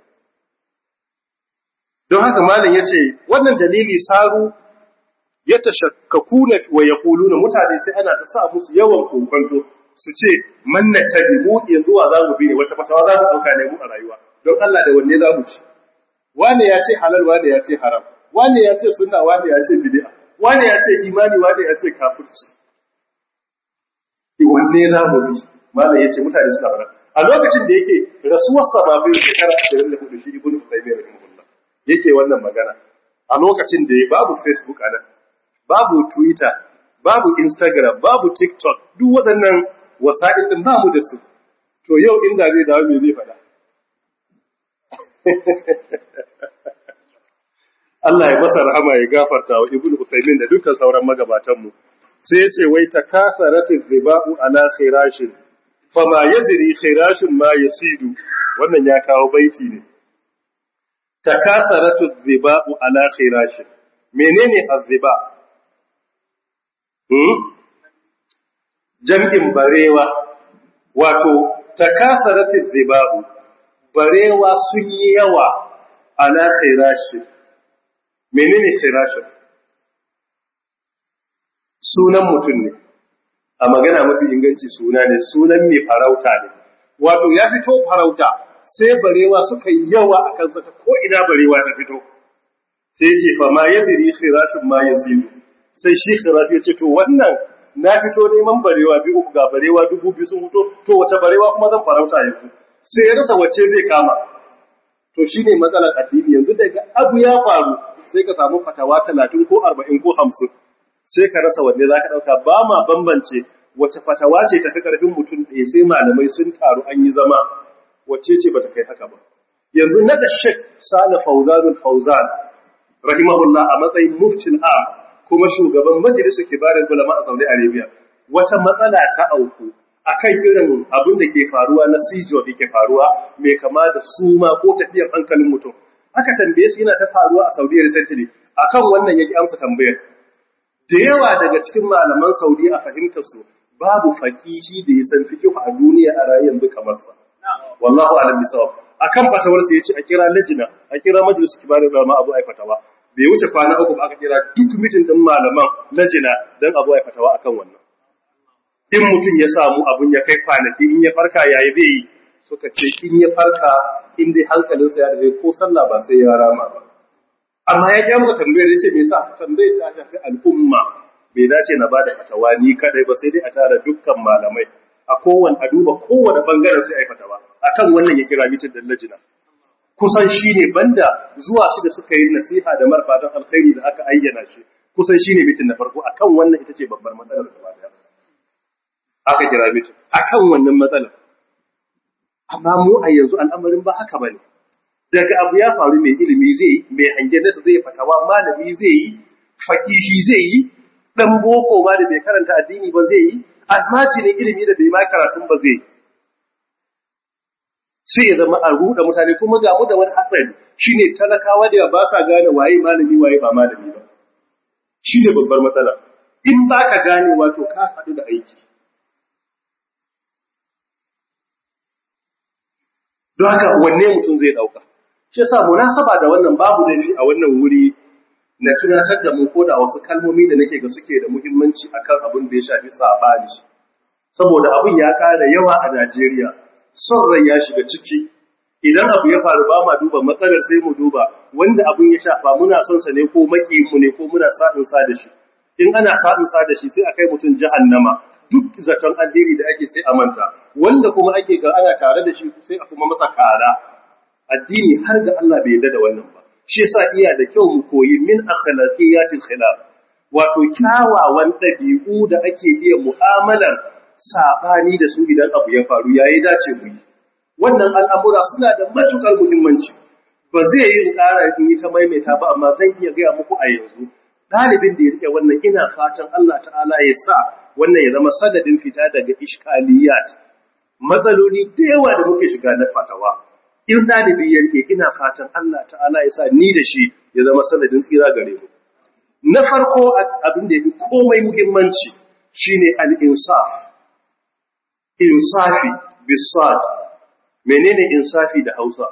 don haka malam yace wannan dalili saru ya tashakkakuna wa yaquluna mutane sai ana ta sa musu yawan kokonto su ce man nattabi mu yanzu wa zamu bi ne wata fatawa za mu dauka ne mu a rayuwa don Allah da wanne za mu ci wane ya ce halal wane ya ce haram wane ya ce sunna wane ya ce bid'a wane ya ce imani wane ya ce kafirci wanne za mu bi malam ya ce mutane suna fara a lokacin da yake rasuwar sa ba bai shekara 24 shi ibnu Taymiyyah rahimahullah yake wannan magana a lokacin da babu Facebook a nan babu Twitter, babu Instagram, babu TikTok, duk waɗannan wasa'il ɗin ba mu da su. To yau inda zai dawo me zai faɗa. Allah ya masa rahama ya gafarta wa Ibn Usaimin da dukkan sauran magabatanmu. Sai ya ce wai ta kasaratu ziba'u ala khirashin fama yadri khirashin ma yasidu wannan ya kawo baiti ne. Ta kasaratu ziba'u ala khirashin menene azziba jam'in barewa wato takasaratin ziba'u barewa sun yi yawa ala khirashin menene khirashin sunan mutum ne a magana mafi inganci suna ne sunan mai farauta ne wato ya fito farauta sai barewa suka yi yawa a kansa ta ko ina barewa ta fito sai ce fa ma yadri khirashin ma yazidu sai shi khirafi ya ce to wannan na fito neman barewa biyu uku ga barewa dubu biyu sun fito to wace barewa kuma zan farauta yanzu sai ya rasa wacce zai kama to shine matsalar addini yanzu daga abu ya faru sai ka samu fatawa talatin ko arba'in ko hamsin sai ka rasa wanne za ka ɗauka ba ma bambance wace fatawa ce tafi ƙarfin mutum ɗaya sai malamai sun taru an yi zama wacce ce ba ta kai haka ba yanzu na da Sheikh Salih Fawzanul Fawzan rahimahullah a matsayin muftin am kuma shugaban majalisar kibarin ulama a Saudi Arabia wata matsala ta auku akan irin abin da ke faruwa na sijo da ke faruwa mai kama da suma ko tafiyar hankalin mutum aka tambaye su yana ta faruwa a Saudi recently akan wannan yake amsa tambayar da yawa daga cikin malaman Saudi a fahimtar su babu faqihi da ya san fiqh a duniya a rayuwar duka masa wallahu a'lam bisawab akan fatawar sa yace a kira lajina a kira majlis kibarin ulama abu ai fatawa bai wuce kwana uku ba aka kira duk mitin din malaman lajina dan abu ai fatawa akan wannan in mutum ya samu abun ya kai kwanaki in ya farka yayi zai yi suka ce in ya farka in dai hankalinsa ya dace ko sallah ba sai ya rama ba amma ya ji masa tambayar yace me yasa tambayar ta shafi al'umma bai dace na bada fatawa ni kadai ba sai dai a tara dukkan malamai a kowane a duba kowane bangaren sai a yi fatawa akan wannan ya kira mitin da lajina kusan shi ne banda zuwa shi da suka yi nasiha da marfatan alkhairi da aka ayyana shi kusan shi ne mitin na farko akan wannan ita ce babbar matsalar da ba aka kira mitin akan wannan matsalar amma mu a yanzu al'amarin ba haka bane daga abu ya faru mai ilimi zai mai hange nasa zai fatawa malami zai yi fakihi zai yi dan boko ma da bai karanta addini ba zai yi almajirin ilimi da bai ma karatun ba zai sai ya zama a ruɗa mutane kuma ga mu da wani hatsari shine talakawa da ba sa gane waye malami waye ba malami ba shi ne babbar matsala in ba ka gane wato ka haɗu da aiki don haka wanne mutum zai ɗauka shi yasa munasaba da wannan babu laifi a wannan wuri na tunatar da mu ko da wasu kalmomi da nake ga suke da muhimmanci akan abin da ya shafi sabani saboda abin ya kara yawa a Najeriya son rai ya shiga ciki idan abu ya faru ba ma duba matsalar sai mu duba wanda abin ya shafa muna son sa ne ko makiyin mu ne ko muna sa'in sa da shi in ana sa'in sa da shi sai akai mutum jahannama duk zaton alheri da ake sai a manta wanda kuma ake ga ana tare da shi sai a kuma masa kara addini har ga Allah bai yarda da wannan ba shi yasa iya da kyau mu koyi min akhlaqiyatil khilaf wato kyawawan dabi'u da ake iya mu'amalar sabani da su idan abu ya faru yayi dace mu yi wannan al'amura suna da matukar muhimmanci ba zai yi ƙara in yi ta maimaita ba amma zan iya gaya muku a yanzu ɗalibin da ya rike wannan ina fatan Allah ta'ala ya sa wannan ya zama sadadin fita daga ishkaliyat matsaloli da yawa da muke shiga na fatawa in ɗalibi ya rike ina fatan Allah ta'ala ya sa ni da shi ya zama sanadin tsira gare mu na farko abin da ya fi komai muhimmanci shine al-insaf insafi bisad menene insafi da Hausa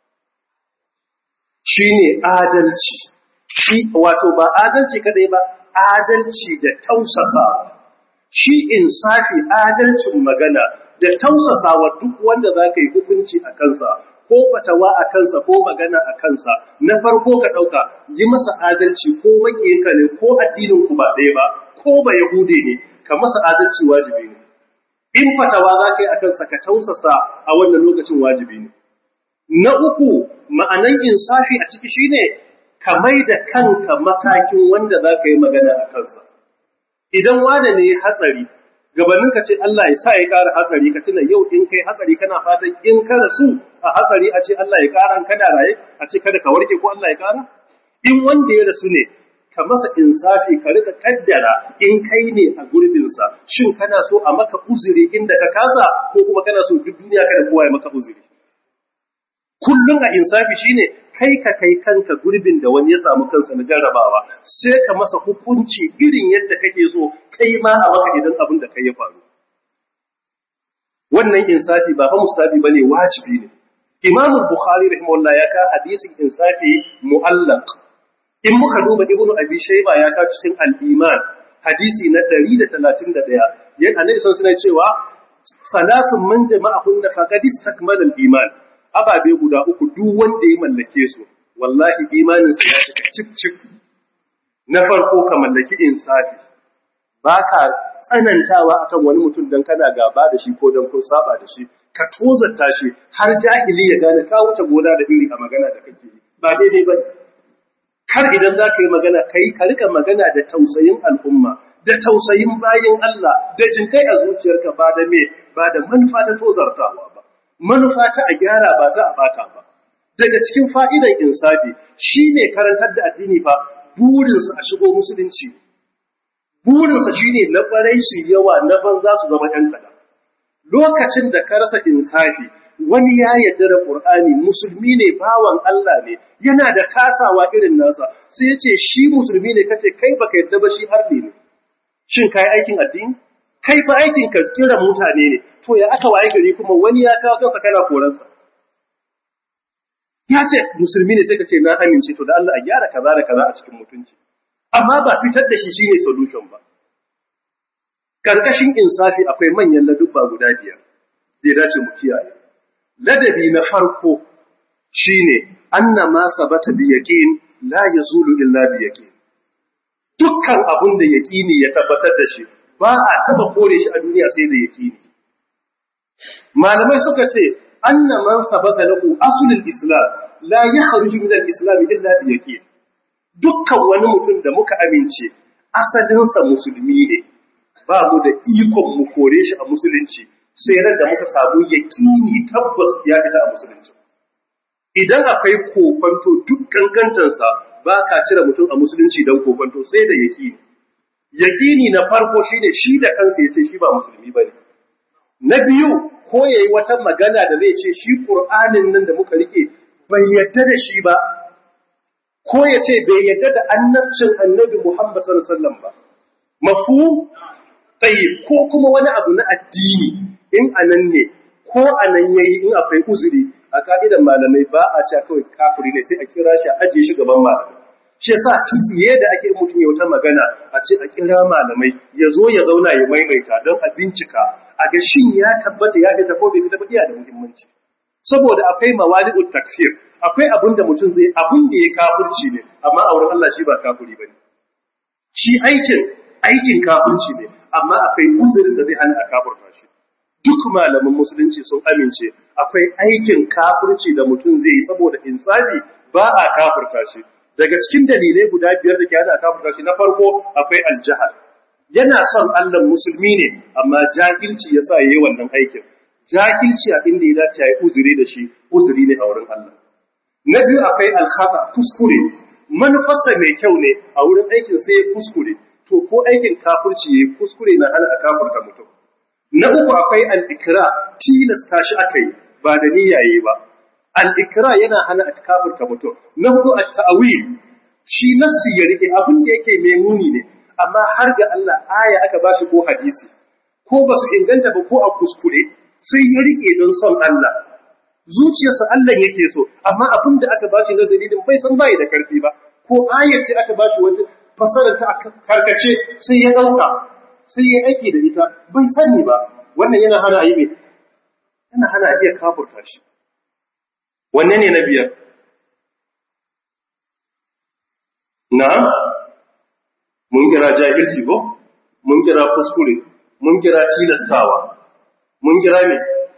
shine adalci shi wato ba adalci kadai ba adalci da tausasa shi insafi adalcin magana da tausasa wa duk wanda zaka yi hukunci a kansa ko fatawa a kansa ko magana a kansa na farko ka ɗauka yi masa adalci ko makiyinka ne ko addinin ku ba ɗaya ba ko ba yahude ne ka masa adalci wajibi ne in fatawa za ka yi a kansa ka tausasa a wannan lokacin wajibi ne na uku ma'anan insafi a ciki shine ka mai da kanka matakin wanda za ka yi magana a kansa idan wane ne hatsari gabanin ka ce Allah ya sa ya ƙara hatsari ka tuna yau in kai hatsari kana fatan in ka rasu a hatsari a ce Allah ya ƙara kana raye a ce kada ka warke ko Allah ya ƙara in wanda ya rasu ne ka masa insafi ka rika kaddara in kai ne a gurbinsa shin kana so a maka uzuri inda ka kasa ko kuma kana so duk duniya kada kowa ya maka uzuri kullum a insafi shine kai ka kai kanka gurbin da wani ya samu kansa na jarrabawa sai ka masa hukunci irin yadda kake so kai ma a maka idan abin da kai ya faru wannan insafi ba fa mustafi bane wajibi ne Imam Bukhari rahimahullah ya ka hadisin insafi mu'allaq in muka duba Ibn Abi Shayba ya ka cikin al-Iman hadisi na 131 yan annabi sun suna cewa salasun man jama'ahunna faqad istakmala al-iman ababe guda uku duk wanda ya mallake su wallahi imaninsa ya cika cif cif na farko ka mallaki insafi baka tsanantawa akan wani mutum dan kana gaba da shi ko dan kun saba da shi ka tozarta shi har jahili ya gane ka wuce gona da iri a magana da kake yi ba daidai ba kar idan za ka yi magana kai ka rika magana da tausayin al'umma da tausayin bayin Allah da jinkai a zuciyarka ba da me ba da manufa ta tozartawa ba manufa ta a gyara ba ta a bata ba daga cikin fa'idan insafi shi ne karantar da addini fa burinsa a shigo musulunci burinsa shi ne na ɓarai su yawa na banza su zama ‘yan kada lokacin da ka rasa insafi wani ya yarda da ƙur'ani musulmi ne bawan Allah ne yana da kasawa irin nasa sai ya ce shi musulmi ne kace kai baka yarda ba shi harbi ne shin kai aikin addini kai fa aikin ka kira mutane ne to ya aka waye gari kuma wani ya kawo kansa kana koransa ya ce musulmi ne sai ka ce na amince to da Allah a gyara kaza da kaza a cikin mutunci amma ba fitar da shi shine solution ba karkashin insafi akwai manyan ladubba guda biyar da ya dace mu kiyaye ladabi na farko shine anna ma sabata bi yaqin la yazulu illa bi yaqin dukkan abun da yaqini ya tabbatar da shi ba a taba kore shi a duniya sai da yaqini malamai suka ce anna man sabata lahu aslul islam la yakhruju min al-islam illa bi yaqin dukkan wani mutum da muka amince asalinsa musulmi ne ba mu da ikon mu kore shi a musulunci sai ran da muka samu yaqini tabbas ya fita a musulunci idan akwai kokonto duk kankantansa ba ka cire mutum a musulunci don kokonto sai da yaqini yaqini na farko shine shi da kansa yace shi ba musulmi bane na biyu ko yayi wata magana da zai ce shi Qur'anin nan da muka rike bai yadda da shi ba ko ya ce bai yadda da annabcin annabi Muhammad sallallahu alaihi wasallam ba mafu tayyib ko kuma wani abu na addini in anan ne ko anan yayi in akwai uzuri a ka'idan malamai ba a cewa kawai kafiri ne sai a kira shi a ajiye shi gaban malamai shi yasa tsiye da ake mutum ya wata magana a ce a kira malamai ya zo ya zauna ya maimaita don a bincika a ga shin ya tabbata ya fita ko bai fita ba iya da muhimmanci saboda akwai mawali'ut takfir akwai abin da mutum zai abin da ya kafirci ne amma a wurin Allah shi ba kafiri bane shi aikin aikin kafirci ne amma akwai uzurin da zai hana a kafirta shi duk malaman musulunci sun amince akwai aikin kafirci da mutum zai yi saboda insafi ba a kafirta shi daga cikin dalilai guda biyar da ke hana a kafirta shi na farko akwai aljahal yana son Allah musulmi ne amma jahilci yasa yayi wannan aikin jahilci a inda ya dace yayi uzuri da shi uzuri ne a wurin Allah na biyu akwai alkhata kuskure manufarsa mai kyau ne a wurin aikin sai ya kuskure to ko aikin kafirci yayi kuskure na hana a kafirta mutum na uku akwai al-ikra tilasta shi akai ba da niyyaye ba al-ikra yana hana a kafirta mutum na hudu at-ta'wil shi nassi ya rike abin da yake mai muni ne amma har ga Allah aya aka bashi ko hadisi ko ba su inganta ba ko a kuskure sai ya rike don son Allah zuciyarsa Allah yake so amma abin da aka bashi na dalilin bai san bai da karfi ba ko ayar ce aka bashi wata fasarar ta karkace sai ya dauka sai ya aiki da ita bai sani ba wannan yana hana a yi mai yana hana a iya kafurta shi wanne ne na biyar na mun kira jahilci ko mun kira kuskure mun kira tilastawa mun kira me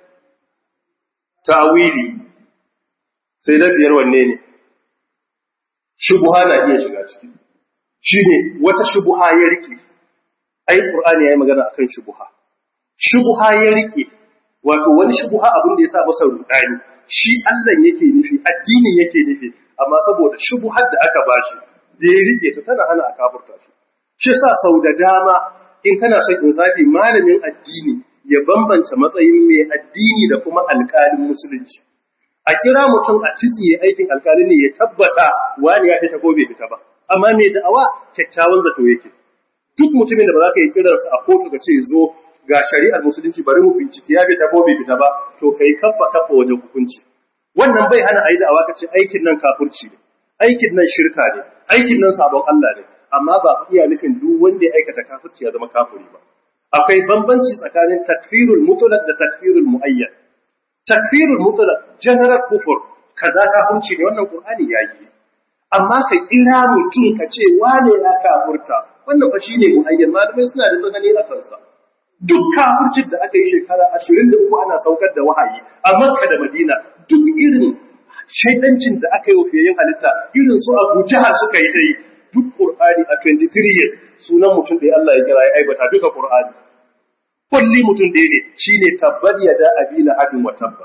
tawili sai na biyar wanne ne shubuha na iya shiga ciki shine wata shubuha ya rike ai qur'ani yayi magana akan shubuha shubuha ya rike wato wani shubuha abin da yasa masa rudani shi Allah yake nufi addinin yake nufi amma saboda shubuhar da aka bashi da ya rike ta tana hana a kafurta shi shi sa sau da dama in kana son insafi malamin addini ya bambanta matsayin mai addini da kuma alƙalin musulunci a kira mutum a citsiye aikin alƙali ne ya tabbata wani ya fita ko bai fita ba amma mai da'awa kyakkyawan zato yake duk mutumin da ba za ka yi kiran a kotu ka ce zo ga shari'ar musulunci bari mu bincike ya fita ko bai fita ba to kai kaffa kaffa wajen hukunci wannan bai hana ayi da'awa ka ce aikin nan kafirci ne aikin nan shirka ne aikin nan sabon Allah ne amma ba iya nufin duk wanda ya aikata kafirci ya zama kafiri ba akwai bambanci tsakanin takfirul mutlaq da takfirul muayyan takfirul mutlaq general kufur kaza kafirci ne wannan qur'ani yayi amma ka kira mutum ka ce wane ya kafurta wannan fa shine muayyan malamai suna da tsanani a kansa duk kafircin da aka yi shekara 23 ana saukar da wahayi a Makka da Madina duk irin shaidancin da aka yi wa fiyayen halitta irin su Abu Jahal suka yi ta yi duk Qur'ani a 23 years sunan mutum da Allah ya kira ya aibata duka Qur'ani kulli mutum da ne shine tabbat yada abila hadin wa tabba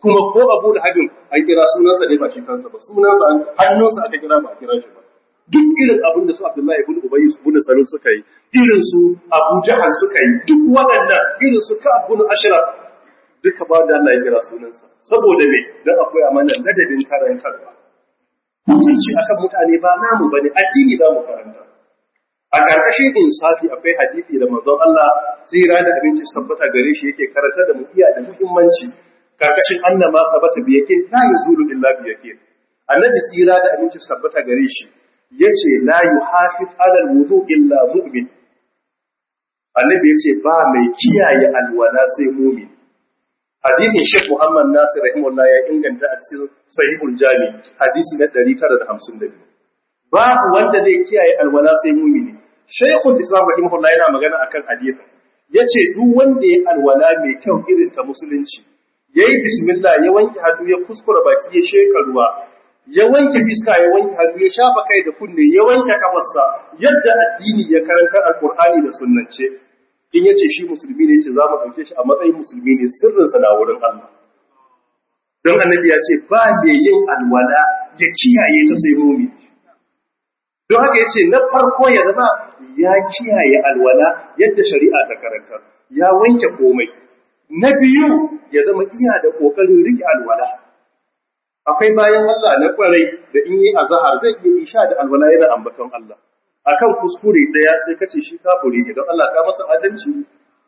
kuma ko Abu Lahabin an kira sunansa ne ba shi kansa ba sunansa hannunsa aka kira ba a kira shi ba duk irin abin da su Abdullahi ibn Ubay ibn Salul suka yi irin su Abu Jahal suka yi duk waɗannan irin su Ka'ab ibn Ashraf duka ba da Allah ya kira sunansa saboda me dan akwai amana ladabin karantarwa hukunci akan mutane ba namu bane addini za mu karanta a ƙarƙashin insafi akwai hadisi da manzon Allah tsira da abinci tabbata gare shi yake karanta da mu iya da muhimmanci ƙarƙashin annama sabata bi yake la yazulu illa bi yake annabi tsira da abinci tabbata gare shi yace la yuhafiz ala alwudu illa mu'min annabi yace ba mai kiyaye alwala sai mu'min hadisin Sheikh Muhammad Nasir rahimahullah ya inganta a cikin Sahihul Jami hadisi na 952 babu wanda zai kiyaye alwala sai mu'mini Sheikhul Islam rahimahullah yana magana akan hadisin yace duk wanda ya alwala mai kyau irin ta musulunci yayi bismillah ya wanke hannu ya kuskura baki ya sheka ruwa ya wanke fiska ya wanke hannu ya shafa kai da kunne ya wanke kafarsa yadda addini ya karanta alqur'ani da sunnance in yace shi musulmi ne yace za mu dauke shi a matsayin musulmi ne sirrinsa na wurin Allah don annabi ya ce ba mai yin alwala ya kiyaye ta sai mumini don haka ya ce na farko ya zama ya kiyaye alwala yadda shari'a ta karanta ya wanke komai na biyu ya zama iya da ƙoƙarin riƙe alwala akwai bayan Allah na ƙwarai da in yi azahar zai iya isha da alwala yana ambaton Allah akan kuskure ɗaya sai kace shi kafiri ne don Allah ka masa adalci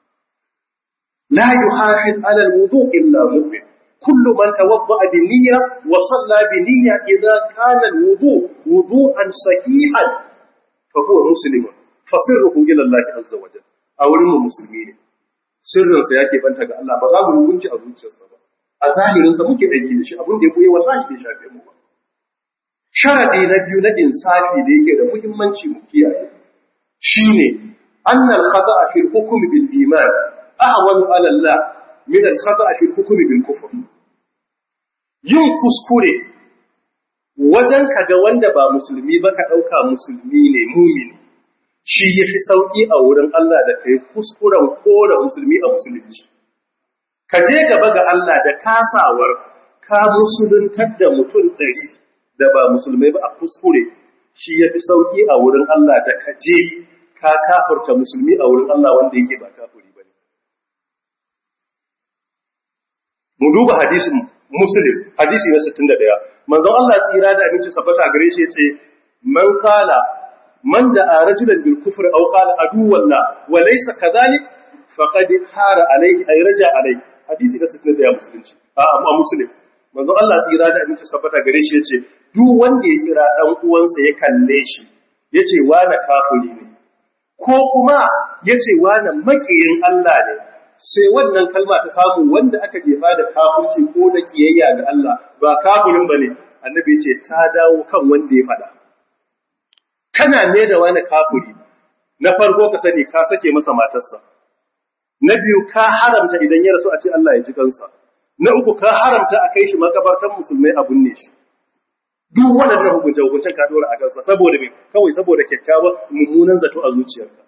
la yuhafiz ala alwudu illa mu'min kullu man tawadda bi niyya wa salla bi niyya idza kana alwudu wudu'an sahihan fa huwa muslimun fa sirruhu ila Allah azza wa jalla a wurin mu musulmi ne sirrin sa yake banta ga Allah ba za mu hukunci a zuciyarsa ba a zahirin sa muke aiki da shi abin da ya koyi wallahi bai shafe mu ba sharadi na biyu na insafi da yake da muhimmanci mu kiyaye shine annal khata'a fil hukm bil iman ahwanu ala Allah min al khata'a fil hukm bil kufr yin kuskure wajen kaga wanda ba musulmi ba ka dauka musulmi ne mumini shi yafi sauki a wurin Allah da kai kuskuren kora musulmi a musulunci ka je gaba ga Allah da kasawar ka musuluntar da mutum ɗari da ba musulmai ba a kuskure shi ya fi sauƙi a wurin Allah da ka je ka kafurta musulmi a wurin Allah wanda yake ba kafuri ba ne. Mu duba hadisin Muslim, hadisi na 61, manzon Allah tsira da abinci sabbata gare shi ya ce, Man kala, man da a rajulan bil kufri aw qala aduwallah wa laysa kadhalik faqad hara alayhi ay raja alayhi hadisi na 61 musulunci a amma muslim manzo Allah tsira da aminci sabbata gare shi yace duk wanda ya kira dan uwansa ya kalle shi yace wani kafiri ne ko kuma yace wani makiyin Allah ne sai wannan kalma ta samu wanda aka jefa da kafirci ko da kiyayya ga Allah ba kafirin bane annabi yace ta dawo kan wanda ya fada kana ne da wani kafiri na farko ka sani ka sake masa matarsa na biyu ka haramta idan ya rasu a ce Allah ya ji kansa na uku ka haramta a kai shi makabartan musulmai a binne shi duk waɗannan hukunce hukuncen ka dora a kansa saboda me kawai saboda kyakkyawan mummunan zato a zuciyarka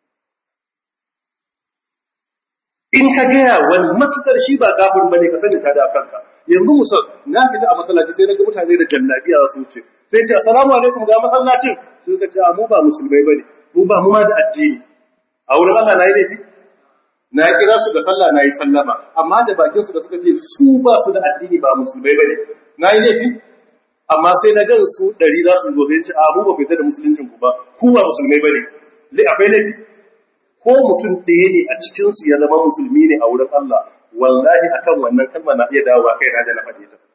in ka gaya wani matukar shi ba kafin bane ka sani ta da kanka yanzu musal na fita a masallaci sai naga mutane da jallabiya za su wuce sai ce assalamu alaikum ga masallacin sai ka ce mu ba musulmai bane mu ba mu ma da addini a wurin Allah na yi laifi na kira su ga sallah na yi sallama amma da bakin su da suka ce su ba su da addini ba musulmai bane na yi laifi amma sai na gan su ɗari za su zo sai ce a mu ba fita da musuluncin ku ba ku ba musulmai bane lai akwai laifi ko mutum ɗaya ne a cikin su ya zama musulmi ne a wurin Allah wallahi akan wannan kalma na iya dawowa kai na da na faɗe ta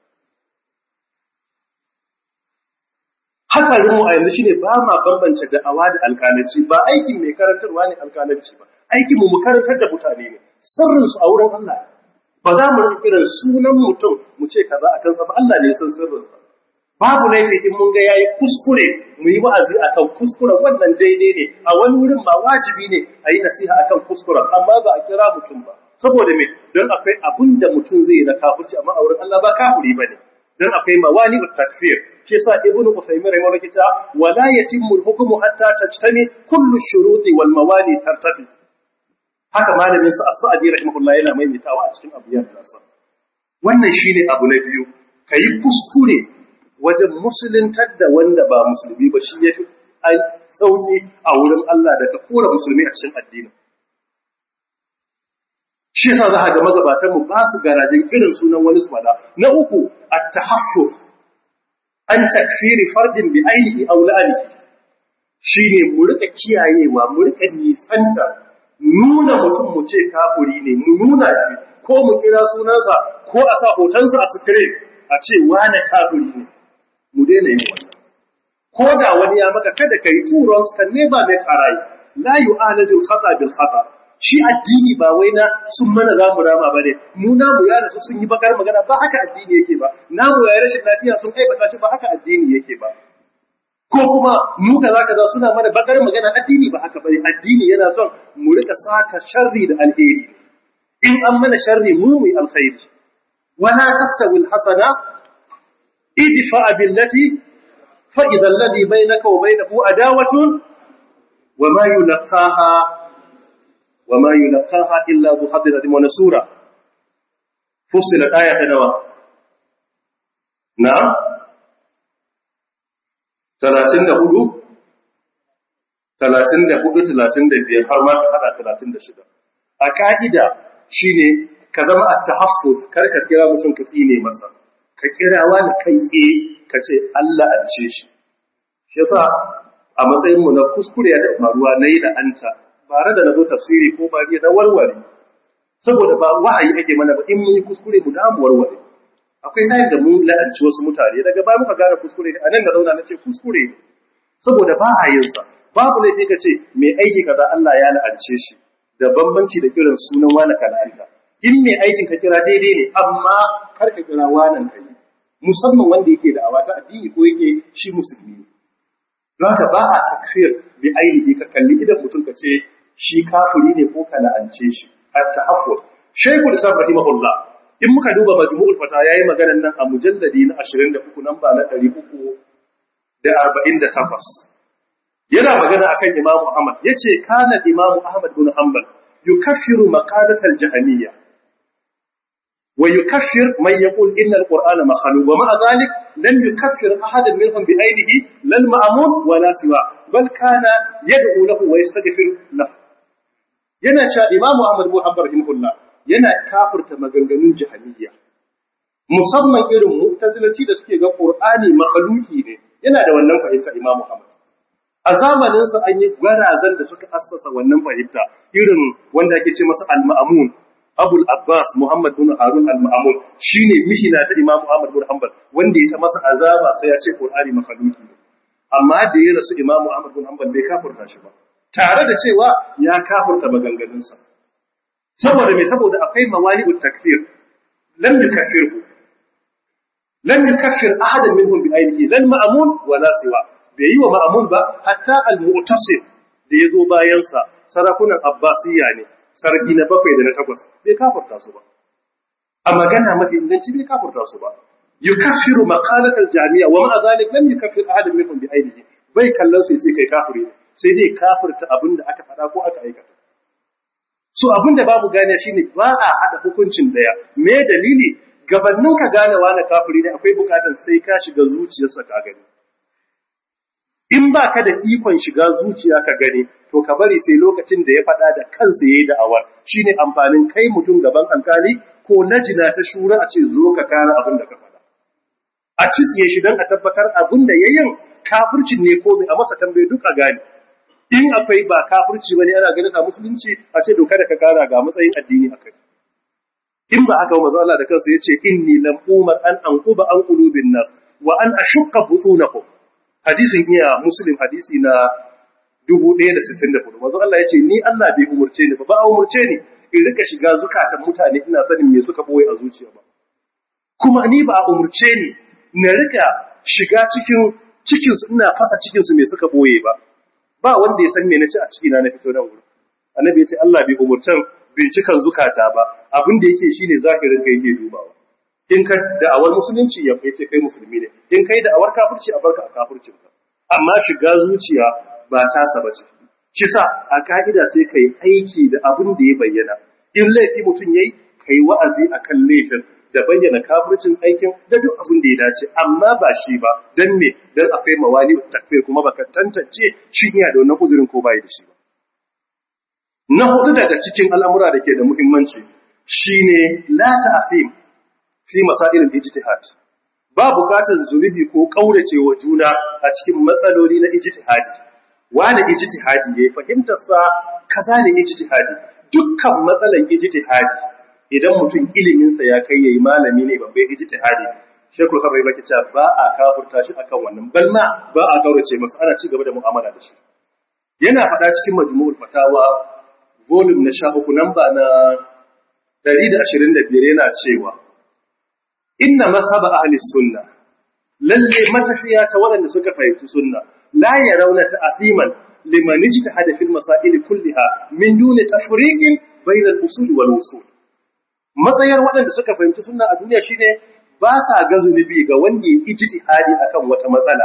hatsarin mu a yanzu shine ba ma bambance da'awa da alƙalanci ba aikin mai karantarwa ne alƙalanci ba aikin mu mu karantar da mutane ne sirrin su a wurin Allah ba za mu rika kiran sunan mutum mu ce kaza a kansa ba Allah ne ya san sirrin sa babu laifi in mun ga yayi kuskure mu yi wa'azi akan kuskuren wannan daidai ne a wani wurin ma wajibi ne a yi nasiha akan kuskuren amma ba a kira mutum ba saboda me don akwai abin da mutum zai yi na kafirci amma a wurin Allah ba kafiri bane don akwai mawani takfir shi yasa ibnu usaymin rahimahullah kita wala yatimmu al-hukmu hatta tajtami kullu shuruti wal mawani tartafi haka malamin sa as-sa'di rahimahullah yana maimaitawa a cikin abiyan nasa wannan shine abu na biyu kai kuskure wajen musuluntar da wanda ba musulmi ba shi yafi sauki a wurin Allah da ka kora musulmi a cikin addinin shi yasa za a ga magabatan mu ba su garajin irin sunan wani su fada na uku at-tahaffuf an takfiri fardin bi ainihi aw la'anihi shine mu rika kiyayewa mu rika nisanta nuna mutum mu ce kafuri ne mu nuna shi ko mu kira sunansa ko a sa hotonsa a screen a ce wane kafuri ne mu daina yin wannan ko da wani ya maka kada kai two wrongs can never make a right la yu'alaju al-khata bil khata shi addini ba wai na sun mana za mu rama ba ne mu namu ya rasu sun yi bakar magana ba haka addini yake ba namu ya rashin lafiya sun aibata shi ba haka addini yake ba ko kuma mu kaza kaza suna mana bakar magana addini ba haka bane addini yana son mu rika saka sharri da alheri in an mana sharri mu mu alkhairi wala tastawi alhasana idfa billati fa idha alladhi bainaka wa bainahu adawatun wa ma yulqaha وما يلقاها إلا ذو حظ عظيم ونسورة فصلت آية نوى نعم ثلاثين هدو ثلاثين هدو ثلاثين بيار har ma ka hada talatin da shida a ka'ida shine ka zama a tahaffuz kar ka kira mutum ka tsine masa ka kira wani kai e ka ce Allah an ce shi shi yasa a matsayin mu na kuskure ya taɓa faruwa nayi da anta bare da na zo tafsiri ko ba na warware saboda ba wahayi ake mana ba in mun yi kuskure mu da mu warware akwai tayin da mun la'anci wasu mutane daga ba muka gane kuskure a nan da zauna na ce kuskure saboda ba a yin sa babu laifi ka ce mai aiki kaza Allah ya la'ance shi da bambanci da kiran sunan wani ka la'anta in mai aikin ka kira daidai ne amma kar ka kira wanan kai musamman wanda yake da awata addini ko yake shi musulmi ne don haka ba a takfir bi ainihi ka kalli idan mutum ka ce shi kafiri ne ko ka la'ance shi at-tahaffur shaykhul islam rahimahullah in muka duba majmu'ul fata yayi maganar nan a mujalladi na 23 namba na 348 yana magana akan imamu ahmad yace kana imamu ahmad bin hanbal yukaffiru maqalat al-jahmiyya wa yukaffir man yaqul inna al-qur'ana makhluq wa ma'a dhalik lam yukaffir ahadan minhum bi ainihi lal ma'mun wa la siwa bal kana yad'u lahu wa yastaghfir lahu yana cewa imamu ahmad bin hanbal rahimahullah yana kafirta maganganun jahmiyya musamman irin mu'tazilanci da suke ga qur'ani makhluki ne yana da wannan fahimta imamu ahmad a zamaninsa an yi gwarazan da suka assasa wannan fahimta irin wanda ake ce masa al-ma'amun abul abbas muhammad bin harun al-ma'amun shine mihina ta imamu ahmad bin hanbal wanda ya ta masa azaba sai ya ce qur'ani makhluki ne amma da ya rasu imamu ahmad bin hanbal bai kafurta shi ba tare da cewa ya kafurta maganganunsa saboda me saboda akwai mawani'ut takfir lam yukaffirhu lam yukaffir ahadan minhum bi ainihi lal ma'amun wala siwa bai yi wa ma'amun ba hatta al-mu'tasim da ya zo bayansa sarakunan abbasiyya ne sarki na bakwai da na takwas bai kafurta su ba a magana mafi inganci bai kafurta su ba yukaffiru maqalat al-jami'a wa ma'a zalik lam yukaffir ahadan minhum bi ainihi bai kallon sai ce kai kafiri ne sai dai kafirta abinda aka faɗa ko aka aikata so abinda babu gane shine ba a hada hukuncin daya me dalili gabannin ka gane wani kafiri ne akwai bukatar sai ka shiga zuciyarsa ka gani in ba ka da ikon shiga zuciya ka gani to ka bari sai lokacin da ya faɗa da kansa ya yi da'awar shi ne amfanin kai mutum gaban alkali ko najina ta shura a ce zo ka kare abin da ka faɗa a cisye shi don a tabbatar abin da ya yin kafircin ne ko mai a masa tambaye duk a gane in akwai ba kafirci bane ana ganin sa musulunci a ce doka da ka kara ga matsayin addini akai in ba haka manzo Allah da kansa yace inni lam umar an anquba an qulubin nas wa an ashqa butunakum hadisin iya muslim hadisi na 1064 manzo Allah yace ni Allah bai umurce ni ba ba umurce ni in rika shiga zukatan mutane ina sanin me suka boye a zuciya ba kuma ni ba umurce ni na rika shiga cikin cikin su ina fasa cikin su me suka boye ba ba wanda ya san me naci a ciki na na fito nan wurin annabi yace Allah bai umurtan bincikan zukata ba abin da yake shine zahirin kai yake dubawa in ka da'awar musulunci ya ce kai musulmi ne in kai da'awar kafirci a barka a kafircin ka amma shiga zuciya ba ta saba ce shi sa a ka'ida sai kai aiki da abin da ya bayyana in laifi mutum yayi kai wa'azi akan laifin da bayyana kafircin aikin da duk abin da ya dace amma ba shi ba dan me dan akwai mawali takfir kuma baka tantance shi yana da wannan uzurin ko bai da shi ba na hudu daga cikin al'amura da ke da muhimmanci shine la ta'fim fi masail al-ijtihad ba bukatar zunubi ko kaurace wa juna a cikin matsaloli na ijtihadi wani ijtihadi yayi fahimtar sa kaza ne ijtihadi dukkan matsalan ijtihadi idan mutum ilimin sa ya kai yayi malami ne babban ijtihadi shekul sabai baki cewa ba a kafurta shi akan wannan balma ba a kaurace masa ana ci gaba da mu'amala da shi yana faɗa cikin majmu'ul fatawa volume na 13 namba na 125 yana cewa inna mazhab ahli sunna lalle matafiya ta waɗanda suka fahimci sunna la yarawna ta'ziman liman ijtahada fil masail kulliha min duni tafriqin bayna al-usul wal usul matsayar waɗanda suka fahimci sunna a duniya shine ba sa ga zunubi ga wanda ya ijtihadi akan wata matsala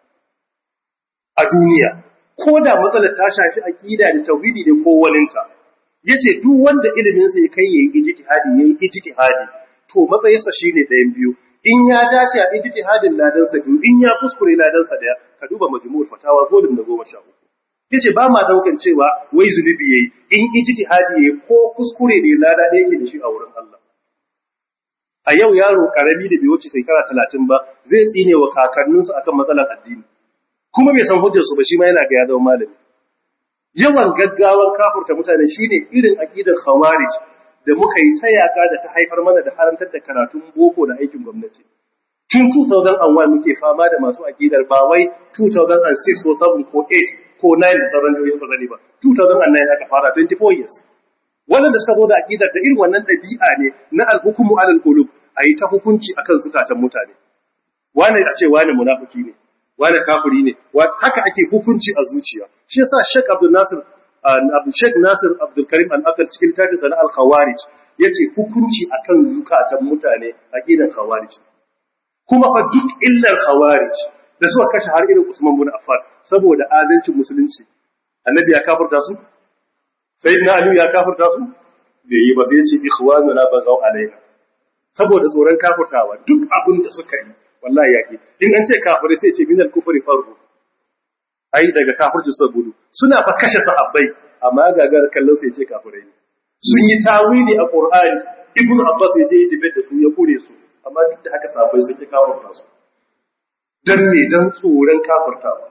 a duniya ko da matsalar ta shafi aqida da tauhidi da ko waninta yace duk wanda ilimin sa ya kai yayi ijtihadi yayi ijtihadi to matsayinsa shine ɗayan biyu in ya dace a ijtihadin ladan sa biyu in ya kuskure ladan sa daya ka duba majmu'ul fatawa volume na 13 yace ba ma daukan cewa wai zunubi yayi in ijtihadi yayi ko kuskure ne lada da yake da shi a wurin Allah a yau yaro karami da bai wuce shekara 30 ba zai tsine wa kakanninsa akan matsalar addini kuma bai san hujjar su ba shi ma yana ga ya zama malami yawan gaggawan kafurta mutane shine irin aqidar khawarij da muka yi ta yaka da ta haifar mana da harantar da karatun boko da aikin gwamnati tun 2001 muke fama da masu aqidar ba wai 2006 ko 7 ko 8 ko 9 da sauran jihohi suka zane ba 2009 aka fara 24 years wannan da suka zo da aqidar da irin wannan dabi'a ne na al-hukmu alal qulub ayi ta hukunci akan zukatan mutane wani a ce wani munafiki ne wani kafiri ne haka ake hukunci a zuciya shi yasa Sheikh Abdul Nasir Abu Sheikh Nasir Abdul Karim Al-Akal cikin littafin sa na Al-Khawarij yace hukunci akan zukatan mutane aqidan Khawarij kuma fa duk illar Khawarij da suka kashe har irin Usman bin Affan saboda adalcin musulunci annabi ya kafirta su sayyidina Ali ya kafirta su bai yi ba sai yace ikhwanuna bazaw alaina saboda tsoron kafirtawa duk abin da suka yi wallahi yake in an ce kafirai sai ce minal kufri farhu ai daga kafirci su gudu suna fa kashe sahabbai amma gagar kallon sai ce kafirai ne sun yi tawili a qur'ani ibnu abbas ya je yi debate da su ya kure su amma duk da haka sahabbai sun ki kafirta su dan me dan tsoron kafirtawa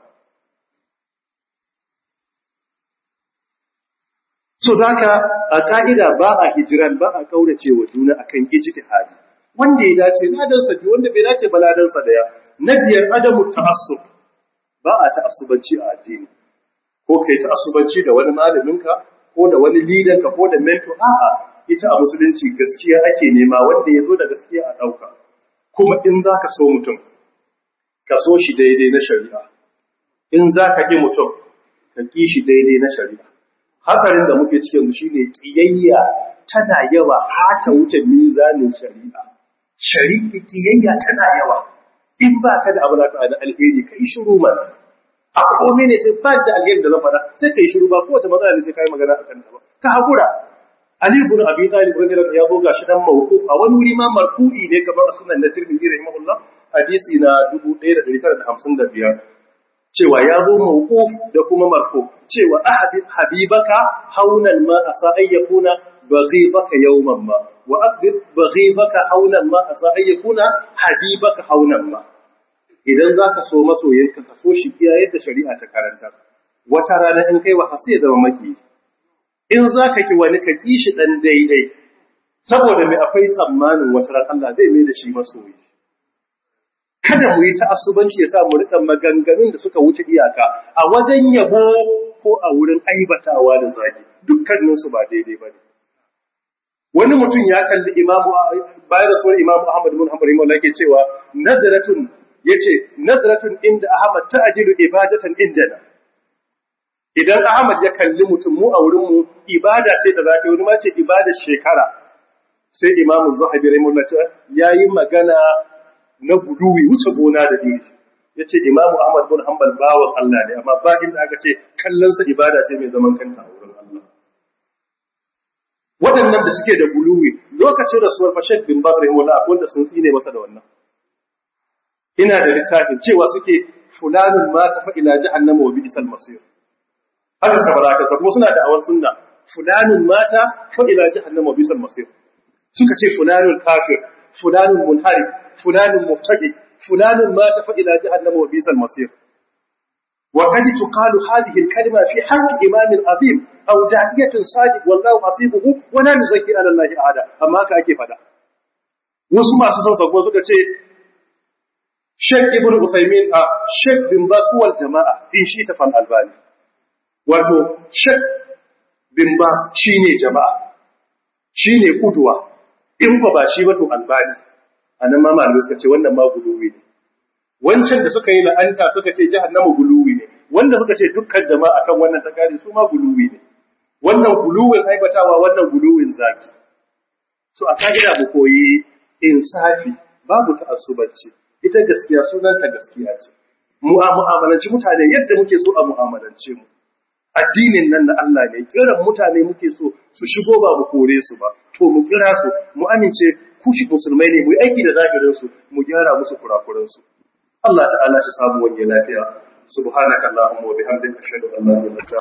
so zaka a ka'ida ba a hijiran ba a kaurace wa juna akan ijtihadi wanda ya dace ladansa biyu wanda bai dace ba ladansa daya na biyar adamu ta'assub ba a ta'assubanci a addini ko kai ta'assubanci da wani malaminka ko da wani lidanka ko da mentor a'a ita a musulunci gaskiya ake nema wanda ya zo da gaskiya a ɗauka kuma in za ka so mutum ka so shi daidai na shari'a in za ka ƙi mutum ka ƙi shi daidai na shari'a hatsarin da muke cikin shi ne ƙiyayya tana yawa har ta wuce mizanin shari'a shari'a ƙiyayya tana yawa in ba ka da abu na da alheri ka yi shiru mana a komai ne sai ba da alheri da zan faɗa sai ka yi shiru ba kowace matsala ne sai ka yi magana a kanta ba ka haƙura Ali ibn Abi Talib radiyallahu ya boga shi dan mawquf a wani wuri ma marfu'i ne kamar a sunan na Tirmidhi rahimahullah hadisi na 1955 cewa ya zo mawquf da kuma marfu cewa ahadi habibaka haunan ma asa ayyakuna baghibaka yawman ma wa aqdir baghibaka haunan ma asa ayyakuna habibaka haunan ma idan zaka so masoyinka ka so shi iya yadda shari'a ta karanta wata rana in kai wa sai zama maki in zaka ki wani ka ki shi dan daidai saboda mai akwai tsammanin wata ran Allah zai mai da shi masoyi kada mu yi ta'assubanci ya sa mu rika maganganun da suka wuce iyaka a wajen yabo ko a wurin aibatawa da zagi dukkanin su ba daidai bane wani mutum ya kalli imamu bayan rasuwar imamu Ahmad bin Hanbal rahimahullah yake cewa nazratun yace nazratun inda Ahmad ta'jilu ibadatan indana idan Ahmad ya kalli mutum mu a wurin mu ibada ce da zaka wani ma ce ibadar shekara sai imamu Zahabi rahimahullah yayi magana na guduwi wuce gona da iri ya ce imamu ahmad bin hanbal bawan Allah ne amma ba inda aka ce kallonsa ibada ce mai zaman kanta a wurin Allah waɗannan da suke da guluwi lokacin rasuwar fashek bin bas rahimahullah akwai wanda sun tsine masa da wannan ina da littafin cewa suke fulanun mata fa ila jahannama wa bi'sal masir haka suka fara haka kuma suna da awar sunna fulanun mata fa ila jahannama wa bi'sal masir suka ce fulanun kafir fulanun munharif fulanun muftaki fulanun mata fa ila jahannama wa bi'sal masir وقد تقال هذه الكلمة في حق إمام عظيم أو داعية صادق والله حسيبه ولا نزكي على الله أحدا أما هكا أكي فدا wasu masu son sako suka ce Sheikh Ibn Uthaymeen a Sheikh bin Bas wal jama'a in shi ta fal albani wato Sheikh bin Bas shine jama'a shine kuduwa in ba ba shi ba to albani anan ma malamai suka ce wannan ma guduwi ne wancan da suka yi la'anta suka ce jahannama guluwi ne wanda suka ce dukkan jama'a kan wannan takari su ma guluwi ne wannan guluwin aibatawa wannan guluwin zaki so a ka'ida mu koyi insafi babu ta'assubanci ita gaskiya sunanta gaskiya ce mu a mu'amalanci mutane yadda muke so a mu'amalance mu addinin nan na Allah ne kiran mutane muke so su shigo ba mu kore su ba to mu kira su mu amince kushi musulmai ne mu yi aiki da zahirin su mu gyara musu kurakuran su Allah ta'ala shi samu wani lafiya subhanaka allahumma wa bihamdika ashhadu an la ilaha illa anta